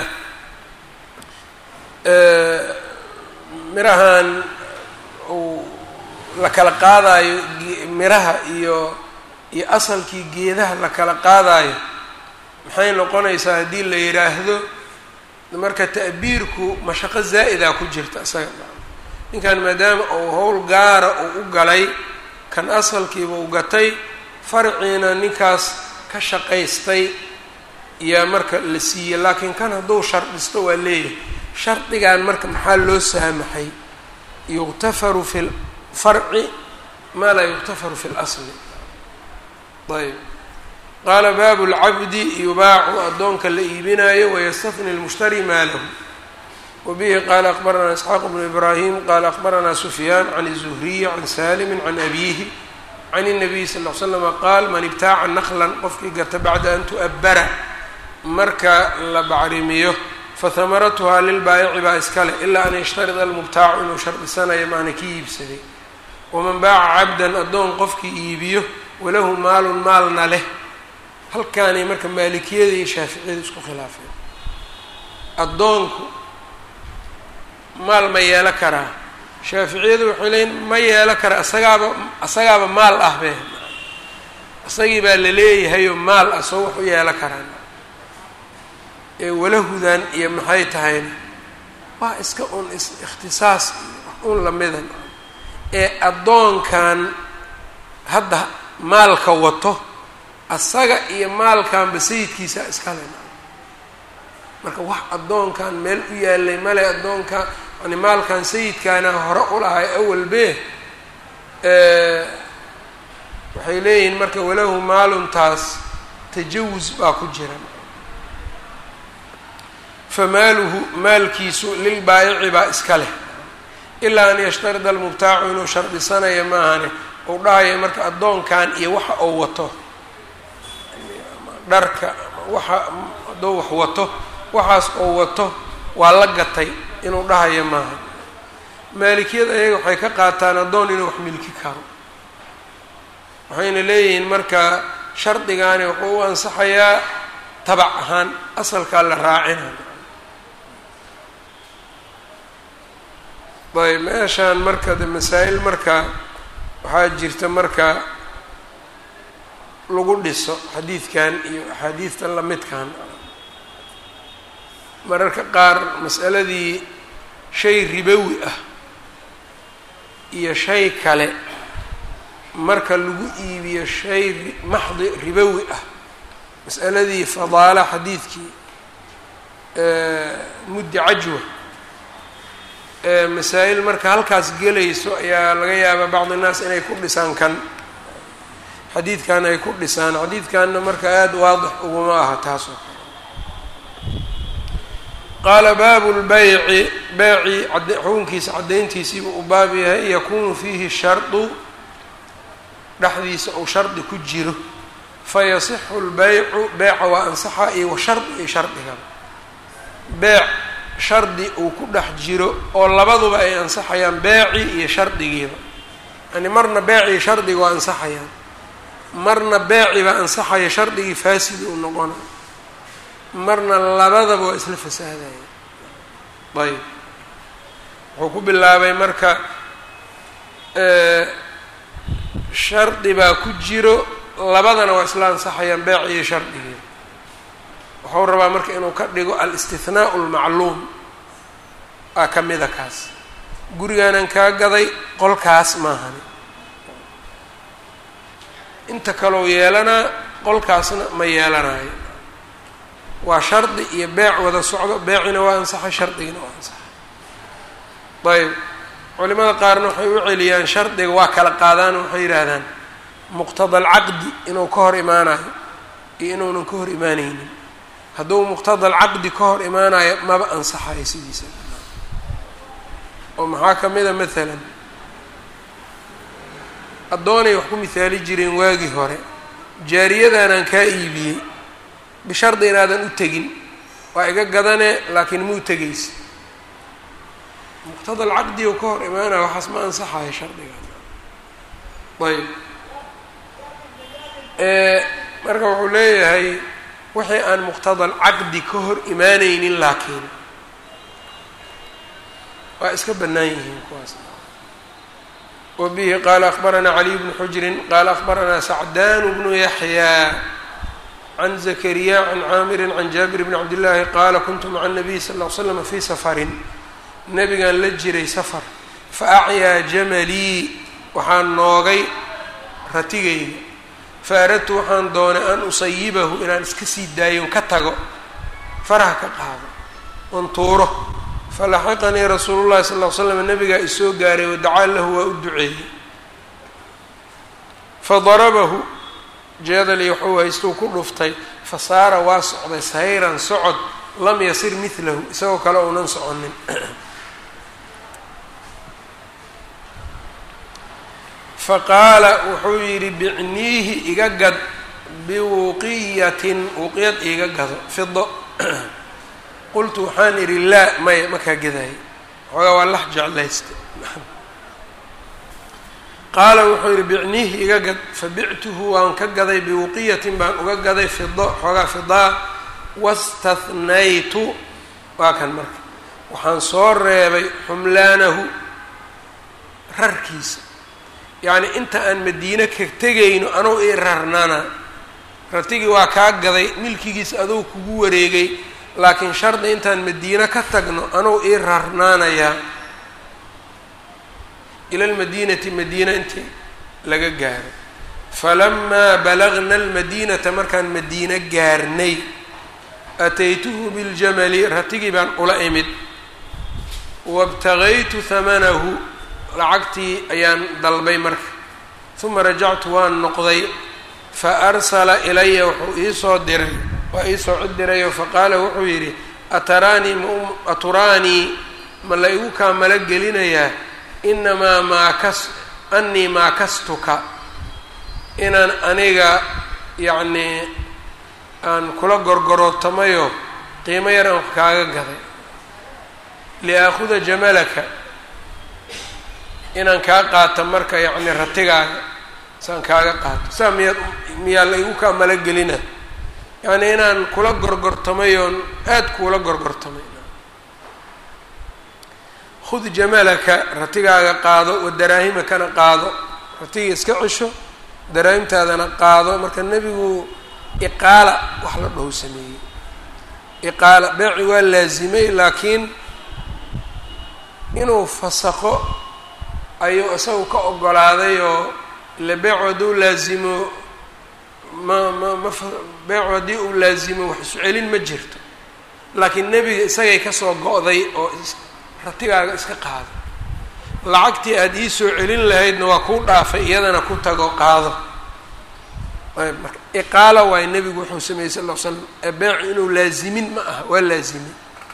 mirahan uu la kala qaadaayo miraha iyo iyo asalkii geedaha la kala qaadaayo maxay noqonaysaa haddii la yidhaahdo marka ta'biirku mashaqo zaa'ida ku jirta isaga ninkan maadaama uu howl gaara uu u galay kan asalkiiba u gatay farciina ninkaas ka shaqaystay yaa marka la siiyey laakiin kan hadduu shardisto waa leeyahay shardigan marka maxaa loo saamaxay yuqtafaru fi lfarci maa laa yuqtafaru fi lasli ayb qaala baabu lcabdi yubaacu addoonka la iibinayo wayastafni lmushtari maalahu wabihi qaala akbaranaa isxaaq bnu ibraahim qaala akbaranaa sufyaan can الzuhriyi can salimi can abiihi can الnabiy sal l slama qaal man ibtaaca naklan qofkii gata bacda an tu'abbara marka la bacrimiyo fahamaratuhaa lilbaayici baa iskale ilaa an yashtarida almubtaacu inuu shardisanayo maana ki iibsaday waman baaca cabdan addoon qofkii iibiyo walahu maalun maalna leh halkaanay marka maalikiyada iyo shaaficiyada isku khilaafeen addoonku maal ma yeelo karaa shaaficiyadu waxay leeyiin ma yeelo kara isagaaba isagaaba maal ah be isagii baa la leeyahayoo maal ah soo wax u yeelo karaan ee walahudan iyo maxay tahayna waa iska un is ikhtisaas iyo un lamidan ee addoonkan hadda maalka wato asaga iyo maalkanba sayidkiisa iskale marka wax addoonkan meel u yaalay male addoonka yani maalkan sayidkaana hore u lahay awalbe waxay leeyihiin marka walahu maaluntaas tajawus baa ku jira famaaluhu maalkiisu lilbaayici baa iska leh ilaa an yashtarida almubtaacu inuu shardisanayo maahane uu dhahayo marka addoonkan iyo waxa uu wato dharka waxa hadduu wax wato waxaas uu wato waa la gatay inuu dhahayo maaha maalikiyada ayaga waxay ka qaataan addoon inuu wax milki karo waxayna leeyihiin marka shardigaani wuxuu u ansaxayaa tabac ahaan asalkaa la raacina ayb meeshaan marka de masaa-il marka waxaa jirta marka lagu dhiso xadiidkan iyo axaadiidtan lamidkan mararka qaar mas'aladii shay ribowi ah iyo shay kale marka lagu iibiyo shay maxdi ribowi ah mas'aladii fadaala xadiidkii muddi cajwa masaa-il marka halkaas gelayso ayaa laga yaabaa bacdi innaas inay ku dhisaan kan xadiidkan ay ku dhisaan xadiidkanna marka aada waadix uguma aha taas oo kale qaala baabu lbayci beeci xukunkiisa caddayntiisiiba uu baab yahay yakunu fiihi shardu dhexdiisa uu shardi ku jiro fayasixu lbaycu beeca waa ansaxa iyo wa shardi iyo shardigaba beec shardi uu ku dhex jiro oo labaduba ay ansaxayaan beeci iyo shardigiiba yani marna beeci iyo shardiga waa ansaxayaan marna beeci baa ansaxaya shardigii faasidi uu noqona marna labadaba waa isla fasaadaya ayb wuxuu ku bilaabay marka shardi baa ku jiro labadana waa isla ansaxayaan beeci iyo shardigiiba wuxuu rabaa marka inuu ka dhigo alistihnaau lmacluum aa ka mida kaas gurigaanan kaa gaday qolkaas maahani inta kaloo yeelanaa qolkaasna ma yeelanayo waa shardi iyo beec wada socdo beecina waa ansaxay shardigina waa ansaxay ayb culimada qaarna waxay u celiyaan shardiga waa kala qaadaan waxay yidhaahdaan muqtada alcaqdi inuu ka hor imaanayo iyo inuunan ka hor imaaneynin hadduu muqtada alcaqdi ka hor imaanayo maba ansaxayo sidiisa oo maxaa ka mid a maalan addoonay wax ku mihaali jireen waagii hore jaariyadaanaan kaa iibiyey bishardi inaadan u tegin waa iga gadane laakiin muu tegaysa muqtada alcaqdi oo ka hor imaanaya waxaas ma ansaxayo shardiga ayb marka wuxuu leeyahay wixii aan muqtada alcaqdi ka hor imaaneynin laakiin waa iska bannaan yihiin kuwaas wa bihi qaala akbaranaa caliy bnu xujrin qaala akbaranaa sacdaan bnu yaxyaa can zakariya can caamirin can jaabir bni cabdillaahi qaala kuntu maca nabiy sal ll ly slam fii safarin nabigaan la jiray safar fa acyaa jamalii waxaan noogay ratigayga fa aradtu waxaan doonay an usayibahu inaan iska sii daayon ka tago faraha ka qaado on tuuro falaxiqanii rasuulu llahi sal ll ly slam nabigaa isoo gaaray wadacaa lahu waa u duceeyey fadarabahu jeedali wuxuu haystuu ku dhuftay fa saara waa socday sayran socod lam yasir midlahu isagoo kale uunan soconin faqaala wuxuu yidhi bicniihi iga gad biwuqiyatin wuqiyad iiga gado fido qultu waxaan idhi laa maya makaa gadaayo xoogaa waa lax jeclaysta qaala wuxuu yidhi bicniihi iga gad fabictuhu waan ka gaday biwuqiyatin baan uga gaday fido xoogaa fidaa wastathnaytu waa kan marka waxaan soo reebay xumlaanahu rarkiisa yacni inta aan madiine ka tegayno anuu ii rarnana ratigii waa kaa gaday milkigiis aduu kugu wareegay laakiin shardi intaan madiine ka tagno anuu ii rarnaanayaa ila almadiinati madiina intii laga gaaro falamaa balagna almadiinata markaan madiine gaarnay ataytuhu biljamali ratigii baan ula imid wabtagaytu hamanahu lacagtii ayaan dalbay marka uma rajactu waan noqday fa arsala ilaya wuxuu iisoo diray waa iisoo cid dirayo faqaala wuxuu yidhi ataraanii aturaanii ma la igu kaa mala gelinayaa inamaa maakas anii maakastuka inaan aniga yacnii aan kula gorgorootamayo qiimo yar aan wax kaaga gaday liaakuda jamalaka inaan kaa qaato marka yacni ratigaaga saan kaaga qaato saa miyaad miyaa la igu kaa malagelina yacni inaan kula gorgortamay oon aada kuula gorgortamay khud jamalaka ratigaaga qaado wa daraahimakana qaado ratiga iska cesho daraahimtaadana qaado marka nebigu iqaala wax la dhaho sameeyey iqaala beeci waa laasimay laakiin inuu fasaqo ayuu isagu ka ogolaaday oo ile beecu hadduu laazimo ma ma ma beecu haddii uu laazimo wax isu celin ma jirto laakiin nebiga isagay kasoo go-day oo ratigaaga iska qaado lacagtii aada ii soo celin lahaydna waa kuu dhaafay iyadana ku tago qaado ayb marka iqaala waayo nebigu wuxuu sameeyey sal ll ly slam ee beecu inuu laazimin ma aha waa laazimay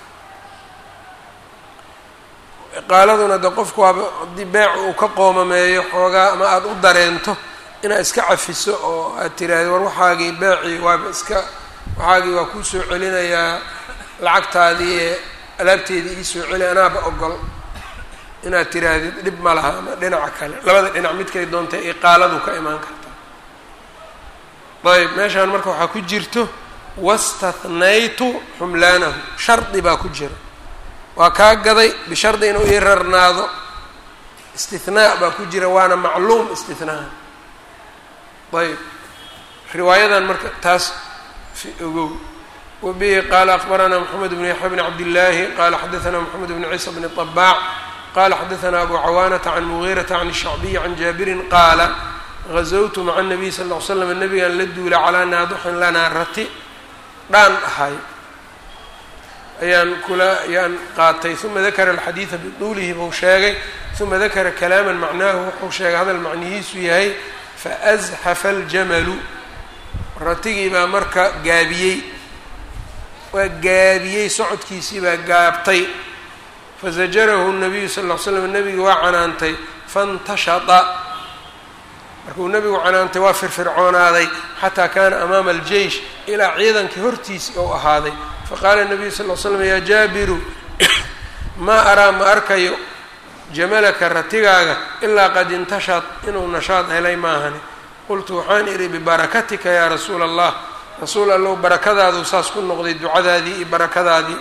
iqaaladuna de qofku waaba haddii beec uu ka qoomameeyo xoogaa ama aada u dareento inaad iska cafiso oo aad tiraahdo war waxaagii beecii waaba iska waxaagii waa kuu soo celinayaa lacagtaadii ee alaabteedii ii soo celi anaaba ogol inaad tiraahdid dhib ma laha ama dhinaca kale labada dhinac midkay doontay iqaaladu ka imaan kartaa ayb meeshaan marka waxaa ku jirto wastathnaytu xumlaanahu shardi baa ku jira waa kaa gaday bishardi inuu ii rarnaado istinaa baa ku jira waana macluum istinaha ayb riwaayadan marka taas fi ogow wabihi qaala akbaranaa moxamed bn yaxya bn cabdillaahi qala xadaanaa moxamed bn ciisa bn طabaac qala xadaanaa abu cawaanata can mugiirata can shacbiyi can jaabirin qaala gazawtu maca الnabiy sal ll ly slam nabigaan la duula calaa naadixin lanaa rati dhaan ahay ayaan kula ayaan qaatay uma dakara alxadiida biduulihi buu sheegay uma dakara kalaaman macnaahu wuxuu sheegay hadal macnihiisu yahay faazxafa aljamalu ratigii baa marka gaabiyey waa gaabiyey socodkiisii baa gaabtay fazajarahu nabiyu sal ll ly slam nebiga waa canaantay faintashata markuu nebigu canaantay waa firfircoonaaday xataa kaana amaama aljeish ilaa ciidankii hortiisii ou ahaaday faqaala nabiyu sal l slam yaa jaabiru maa araa ma arkayo jamalaka ratigaaga ilaa qad intashad inuu nashaad helay maahani qultu waxaan idhi bibarakatika yaa rasuula allah rasuul allow barakadaaduu saas ku noqday ducadaadii iyo barakadaadii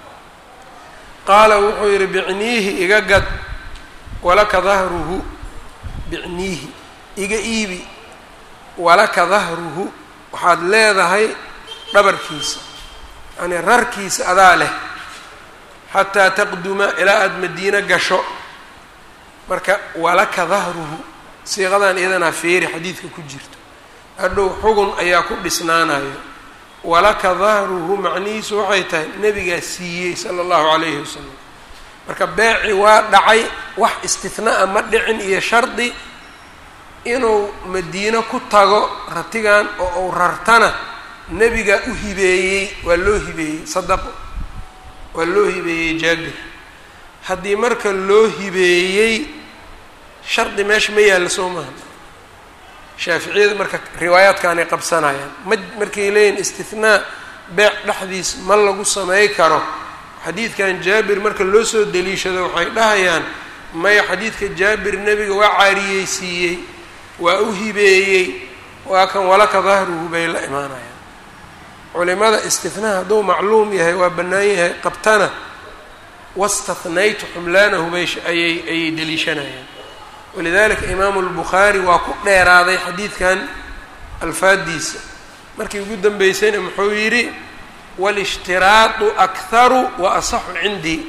qaala wuxuu yidhi bicniihi iga gad walaka dahruhu bicniihi iga iibi walaka dahruhu waxaad leedahay dhabarkiisa yacnii rarkiisa adaa leh xataa taqduma ilaa aada madiino gasho marka walaka dahruhu siiqadan iyadanaa feeri xadiidka ku jirto hadhow xugun ayaa ku dhisnaanayo walaka dahruhu macnihiisu waxay tahay nebigaa siiyey sala allahu calayhi wasalam marka beeci waa dhacay wax istinaa ma dhicin iyo shardi inuu madiino ku tago ratigan oo uu rartana nebigaa u hibeeyey waa loo hibeeyey sadaqo waa loo hibeeyey jaabir haddii marka loo hibeeyey shardi meesha ma yaalla soo maha shaaficiyada marka riwaayaadkaanay qabsanayaan ma markay leeyihin istinaa beec dhexdiis ma lagu samey karo xadiidkan jaabir marka loo soo deliishado waxay dhahayaan maya xadiidka jaabir nebiga waa caariyeysiiyey waa u hibeeyey waa kan walaka dahruhu bay la imaanayaan culimada istinaa hadduu macluum yahay waa bannaan yahay qabtana wastathnaytu xumlaanahu bay ayay ayay deliishanayaan walidalika imaamu lbukhaari waa ku dheeraaday xadiidkan alfaadiisa markii ugu dambeysayna muxuu yidhi walishtiraadu akharu wa asaxu cindii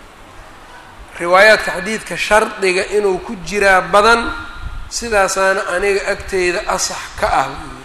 riwaayaadka xadiidka shardiga inuu ku jiraa badan sidaasaana aniga agteyda asax ka ah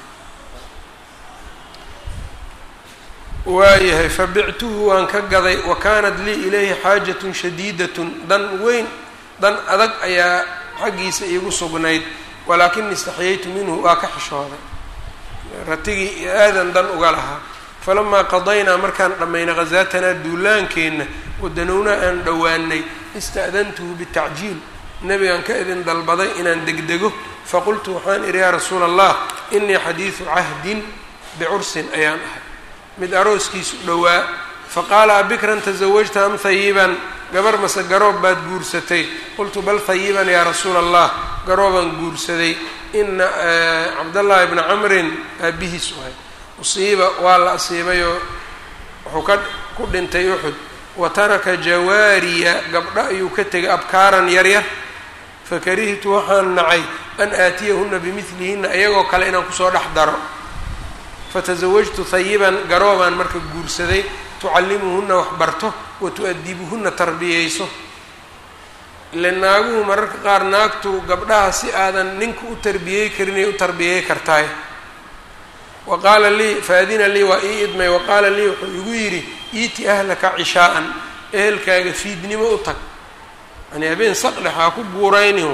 waayahay fabictuhu waan ka gaday wa kaanat lii ilayhi xaajatun shadiidatun dan weyn dan adag ayaa xaggiisa iigu sugnayd walaakin istaxyaytu minhu waa ka xishooday ratigii aadan dan uga lahaa falamaa qadaynaa markaan dhammaynay khasaatanaa duulaankeenna wadanownaa aan dhowaanay ista'dantuhu bitacjiil nebigaan ka idin dalbaday inaan degdego faqultu waxaan idhi yaa rasuula allah inii xadiidu cahdin bicursin ayaan ahay mid arooskiisu dhowaa faqaala abikran tasawajta am hayiban gabar mase garoob baad guursatay qultu bal hayiban yaa rasuula allah garoobaan guursaday ina cabdallaahi bna camrin aabihiis wahay usiiba waa la asiibayoo wuxuu ka ku dhintay uxud wa taraka jawaariya gabdho ayuu ka tegay abkaaran yaryar fakarihtu waxaan nacay an aatiyahuna bimidlihinna iyagoo kale inaan kusoo dhex daro fatasawajtu hayiban garoobaan marka guursaday tucallimuhunna wax barto wa tu-adibuhunna tarbiyeyso ile naaguhu mararka qaar naagtu gabdhaha si aadan ninku u tarbiyey karinay u tarbiyey kartaay wa qaala lii faadina lii waa ii idmay wa qaala lii wuxuu igu yidhi iiti ahlaka cishaa'an ehelkaaga fiidnimo u tag yani habeen saqdhex haa ku guuraynin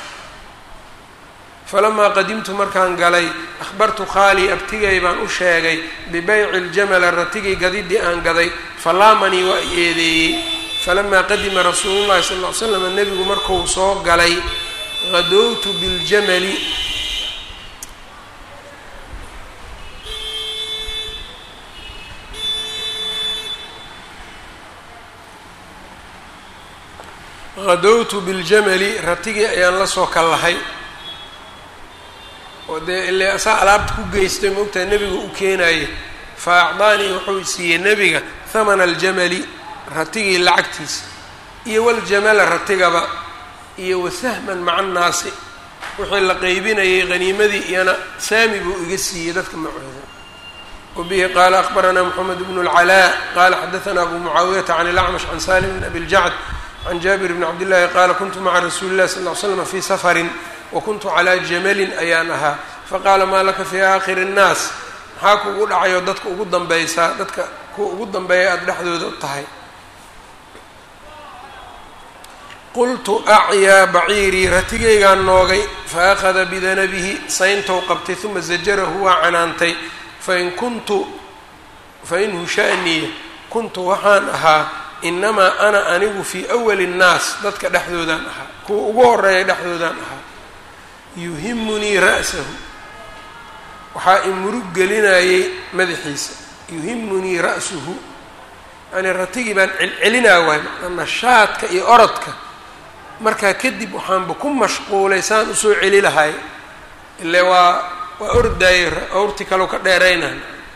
falamaa qadimtu markaan galay akhbartu khaalii abtigay baan u sheegay bibeyci ljamala ratigii gadidii aan gaday falaamanii waa i eedeeyey falamaa qadima rasuulu llahi sal ll ly slam nebigu markuu soo galay hadowtu biljamali hadowtu biljamali ratigii ayaan la soo kallahay oo dee ile saa alaabta ku geystay maogtahay nebiga u keenaye fa acdaanii wuxuu siiyey nebiga hamana aljamali ratigii lacagtiisa iyo waljamala ratigaba iyo wasahman maca annaasi wixii la qeybinayay haniimadii iyana saami buu iga siiyey dadka macooda wabihi qaala akbaranaa moxamed bnu اlcalaa qaala xadaanaa abu mucaawiyata can ilacmash can salim bn abi ljacd can jaabir bni cabdillaahi qaala kuntu maca rasuuli illahi sal ll ly slam fii safarin wakuntu calaa jamalin ayaan ahaa faqaala maa laka fii aakhiri nnaas maxaa kugu dhacayoo dadka ugu dambaysaa dadka kuwa ugu dambeeya aada dhexdooda u tahay qultu acyaa baciirii ratigaygaan noogay fa akhada bidanabihi sayntou qabtay uma zajarahu waa canaantay fain kuntu fain hushaaniya kuntu waxaan ahaa inamaa ana anigu fii awali nnaas dadka dhexdoodaan ahaa kuwa ugu horeeya dhexdoodaan ahaa yuhimunii ra'sahu waxaa imurug gelinayay madaxiisa yuhimunii ra'suhu yani ratigii baan celcelinaa waay macnaa nashaadka iyo orodka markaa kadib waxaanba ku mashquulay saan usoo celi lahay ile waa waa ordaayey awrti kalau ka dheeraynan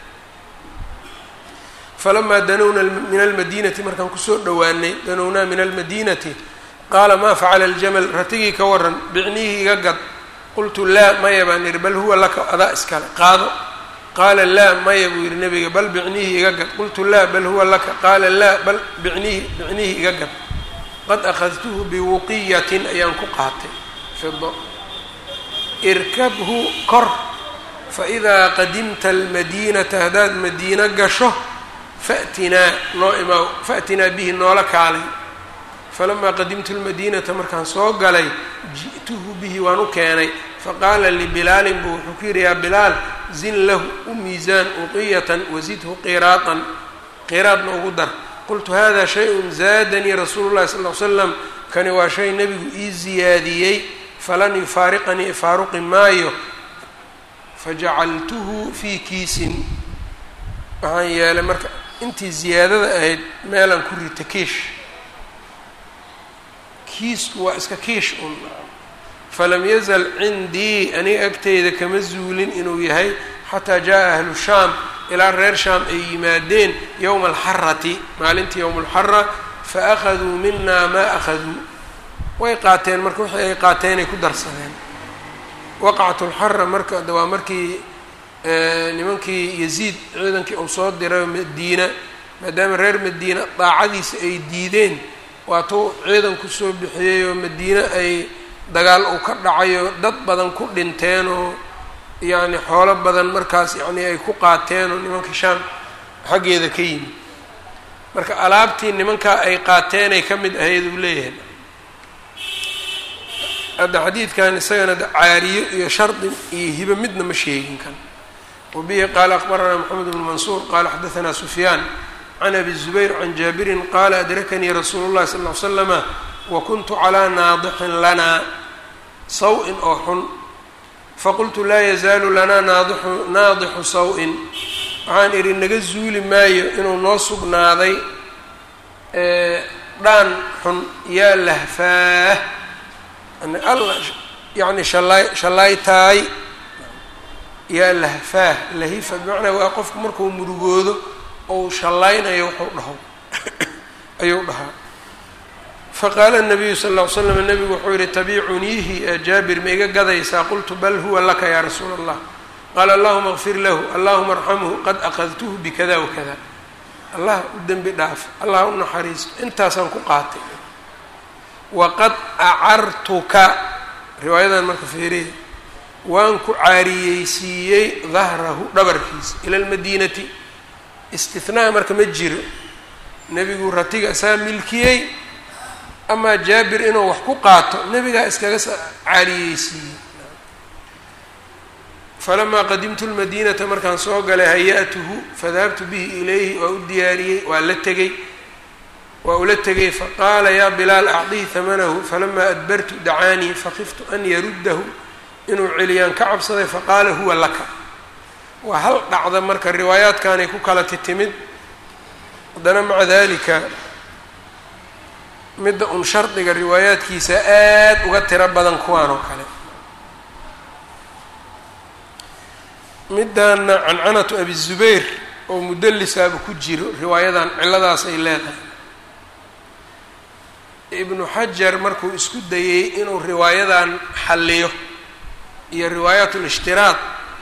falamaa danowna min almadiinati markaan kusoo dhowaanay danownaa min almadiinati qaala maa facala aljamal ratigii ka waran bicnihii iga gad qultu laa maya baan ihi bal huwa laka adaa iskale qaado qaala laa maya buu yihi nabiga bal bicnihii iga gad qultu laa bal huwa laka qaala laa bal bicnihi bicnihii iga gad qad akhadtuhu biwuqiyatin ayaan ku qaatay fido irkabhu kor faidaa qadimta almadiinata haddaad madiino gasho faatinaa noo imaa faatinaa bihi noola kaalay falamaa qadimtu lmadiinata markaan soo galay ji'tuhu bihi waan u keenay faqaala libilaalin buu wuxuu ku yidhi yaa bilaal zin lahu u miisaan uqiyatan wasidhu qiraatan qiraadna ugu dar qultu hada shay-un zaadanii rasuulu llahi sal l slam kani waa shay nebigu ii ziyaadiyey falan yufaariqanii faaruqi maayo fajacaltuhu fii kiisin waxaan yeelay marka intii ziyaadada ahayd meelaan ku rita kiish kiisku waa iska kiish un falam yazal cindii aniga agteyda kama zuulin inuu yahay xataa jaa ahlu shaam ilaa reer shaam ay yimaadeen yowma alxarati maalintii yowma alxara fa akhaduu mina maa akhaduu way qaateen marka wixii ay qaateenay ku darsadeen waqcat lxara marka waa markii nimankii yaziid ciidankii uu soo diray madiina maadaama reer madiina daacadiisa ay diideen waatuu ciidan kusoo bixiyey oo madiine ay dagaal uu ka dhacayo dad badan ku dhinteen oo yacni xoolo badan markaas yacni ay ku qaateen oo nimanka shaam xaggeeda ka yimid marka alaabtii nimankaa ay qaateenay ka mid ahayd uu leeyahay hadda xadiidkan isagana caariyo iyo shardi iyo hibo midna ma sheegin kan wabihi qaala akbaranaa moxamed bnu mansuur qaala xadaanaa sufyaan can abi zubayr can jaabirin qaala adrakanii rasuulu llahi sal ll slama wa kuntu calaa naadixin lanaa saw-in oo xun faqultu laa yazaalu lanaa naadixu naadixu saw-in waxaan idhi naga zuuli maayo inuu noo sugnaaday dhaan xun yaa lahfaah alla yacni shalay shallaytaay yaa lahfaah lahifa bimacnaa waa qofku markuu murugoodo ou shallaynayo wuxuu dhaho ayuu dhahaa faqaala nabiyu sal ll ly slam nabigu wuxuu yihi tabiicuniihi ee jaabir ma iga gadaysaa qultu bal huwa laka yaa rasuula allah qaala allahuma kfir lahu allahuma arxamhu qad aqadtuhu bikada wakada allah u dembi dhaaf allah u naxariisto intaasaan ku qaatay waqad acartuka riwaayadan marka feeriya waan ku caariyeysiiyey dahrahu dhabarkiisa ila lmadiinati istinaha marka ma jiro nebigu ratiga isaa milkiyey amaa jaabir inuu wax ku qaato nebigaa iskaga caariyeysiiyey falamaa qadimtu lmadiinata markaan soo galay haya-tuhu fadahabtu bihi ilayhi waa u diyaariyey waa la tegey waa ula tegay faqaala yaa bilaal acdihi hamanahu falamaa adbartu dacaanii fakiftu an yaruddahu inuu celiyaan ka cabsaday faqaala huwa laka waa hal dhacda marka riwaayaadkanay ku kala titimid haddana maca dalika midda un shardiga riwaayaadkiisa aad uga tiro badan kuwaan oo kale midaana cancanatu abi zubayr oo mudallisaaba ku jiro riwaayadan ciladaas ay leedahay ibnu xajar markuu isku dayey inuu riwaayadan xalliyo iyo riwaayaat lishtiraad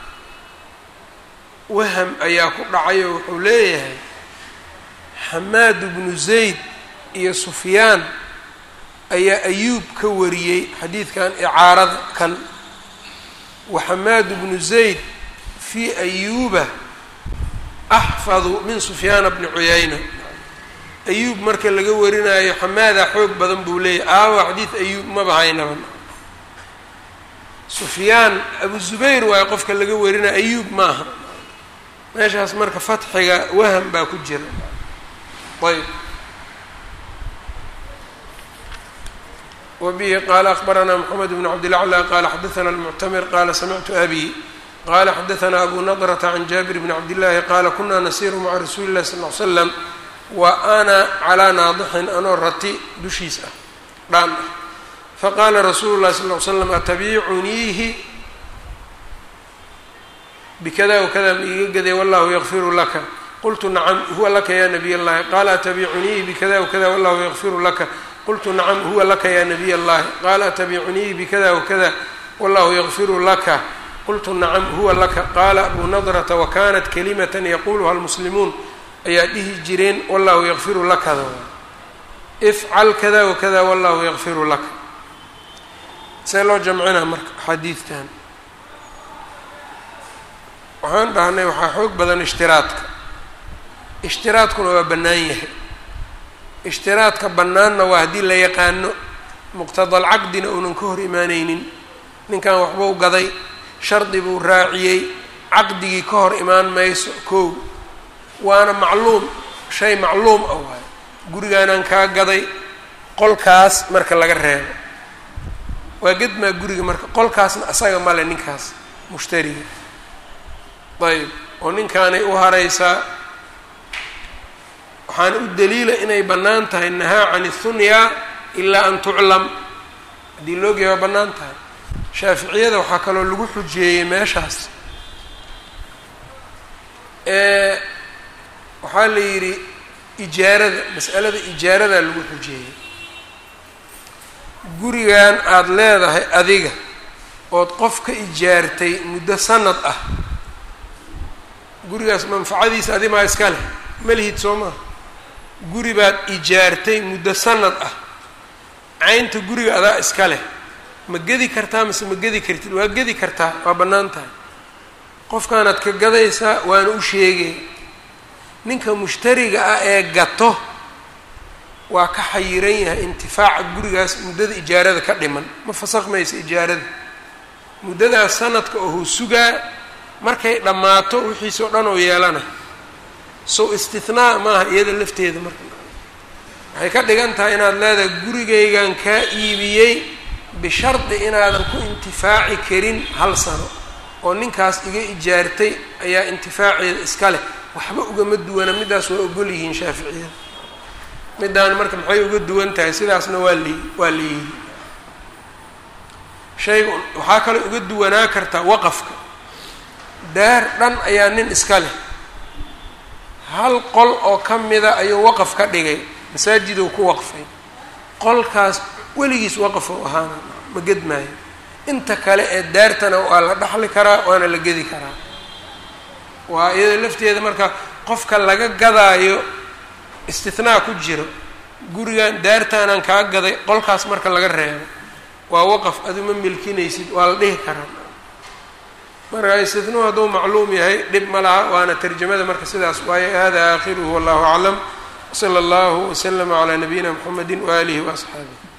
waham ayaa ku dhacay oo wuxuu leeyahay xamaad bnu zayd iyo sufyaan ayaa ayuub ka wariyey xadiidkan icaarada kan wa xamaad bnu zayd fii ayuuba axfadu min sufyaana bni cuyayna ayuub marka laga warinayo xamaadaa xoog badan buu leeyahy aawa xadiid ayuub maba haynaba sufyaan abu zubayr waayo qofka laga warinayo ayuub maaha meeshaas marka fatxiga waham baa ku jira ayb wbihi qala akbarana mxamed bn cabdilaclى qala xadaana almuctamir qala samictu abi qala xadaana abu nadrata can jaabir bni cabdillahi qala kuna nasiru maca rasuuli اllahi sal l slam wa ana calaa naadixin anoo rati dushiis ah dhaan ah faqala rasuulu llahi sal l slam atabiicuniihi bikada wakada ma iiga gaday wallahu yakfiru laka qultu nacam huwa laka ya nabiy اllahi qala atabiicuniihi bikada wakada wallahu yakfiru laka qultu nacam huwa laka ya nabiy اllahi qala atabiicuniihi bikada wakada wallahu yakfiru laka qultu nacam huwa laka qaala abu nadrata wakanat kalimata yaquluha almuslimuun ayaa dhihi jireen wallahu yakfiru lakada ifcal kada wakada wallahu yakfiru laka see loo jamcinaa marka axaadiidtan waxaan dhahnay waxaa xoog badan ishtiraadka ishtiraadkuna waa bannaan yahay ishtiraadka bannaanna waa haddii la yaqaano muqtadalcaqdina uunan ka hor imaaneynin ninkan waxbuu gaday shardi buu raaciyey caqdigii ka hor imaan mayso kow waana macluum shay macluum ah waayo gurigaanaan kaa gaday qolkaas marka laga reebo waa gedmaa guriga marka qolkaasna asaga male ninkaas mushtariga ayb oo ninkaanay u haraysaa waxaana u daliila inay bannaan tahay nahaa can اthunyaa ilaa an tuclam haddii loogeya waa bannaan tahay shaaficiyada waxaa kaloo lagu xujeeyey meeshaas waxaa la yidhi ijaarada mas'alada ijaaradaa lagu xujeeyey gurigan aada leedahay adiga ood qof ka ijaartay muddo sanad ah gurigaas manfacadiisa adimaa iska leh malihid soo maha guri baad ijaartay muddo sanad ah caynta guriga adaa iska leh ma gedi kartaa mase ma gedi kartid waa gedi kartaa waa bannaan tahay qofkaanaad ka gadaysaa waana u sheegay ninka mushtariga ah ee gato waa ka xayiran yahay intifaaca gurigaas muddada ijaarada ka dhiman ma fasakmaysa ijaarada muddadaas sanadka ohuu sugaa markay dhammaato wixiisoo dhan oo yeelana sow istinaa maaha iyada lafteeda marka waxay ka dhigan tahay inaad leedahay gurigaygan kaa iibiyey bishardi inaadan ku intifaaci karin hal sano oo ninkaas iga ijaartay ayaa intifaaceeda iska leh waxba ugama duwana middaas waa ogol yihiin shaaficiyada middaan marka maxay uga duwan tahay sidaasna waa li waa layihi shayga waxaa kaloo uga duwanaa kartaa waqafka daar dhan ayaa nin iska leh hal qol oo ka mida ayuu waqaf ka dhigay masaajiduu ku waqfay qolkaas weligiis waqaf u ahaana ma gedmaayo inta kale ee daartana waa la dhaxli karaa waana la gedi karaa waa iyada lafteeda marka qofka laga gadaayo istinaa ku jiro gurigan daartaanaan kaa gaday qolkaas marka laga reebo waa waqaf aduma milkinaysid waa la dhihi karaa marka istitnuu hadduu macluum yahay dhib ma laha waana tarjamada marka sidaas waaye hada aakhiruhu wallahu aclam wsala allahu waslama calaa nabiyina mxamedi waaalihi waasxaabih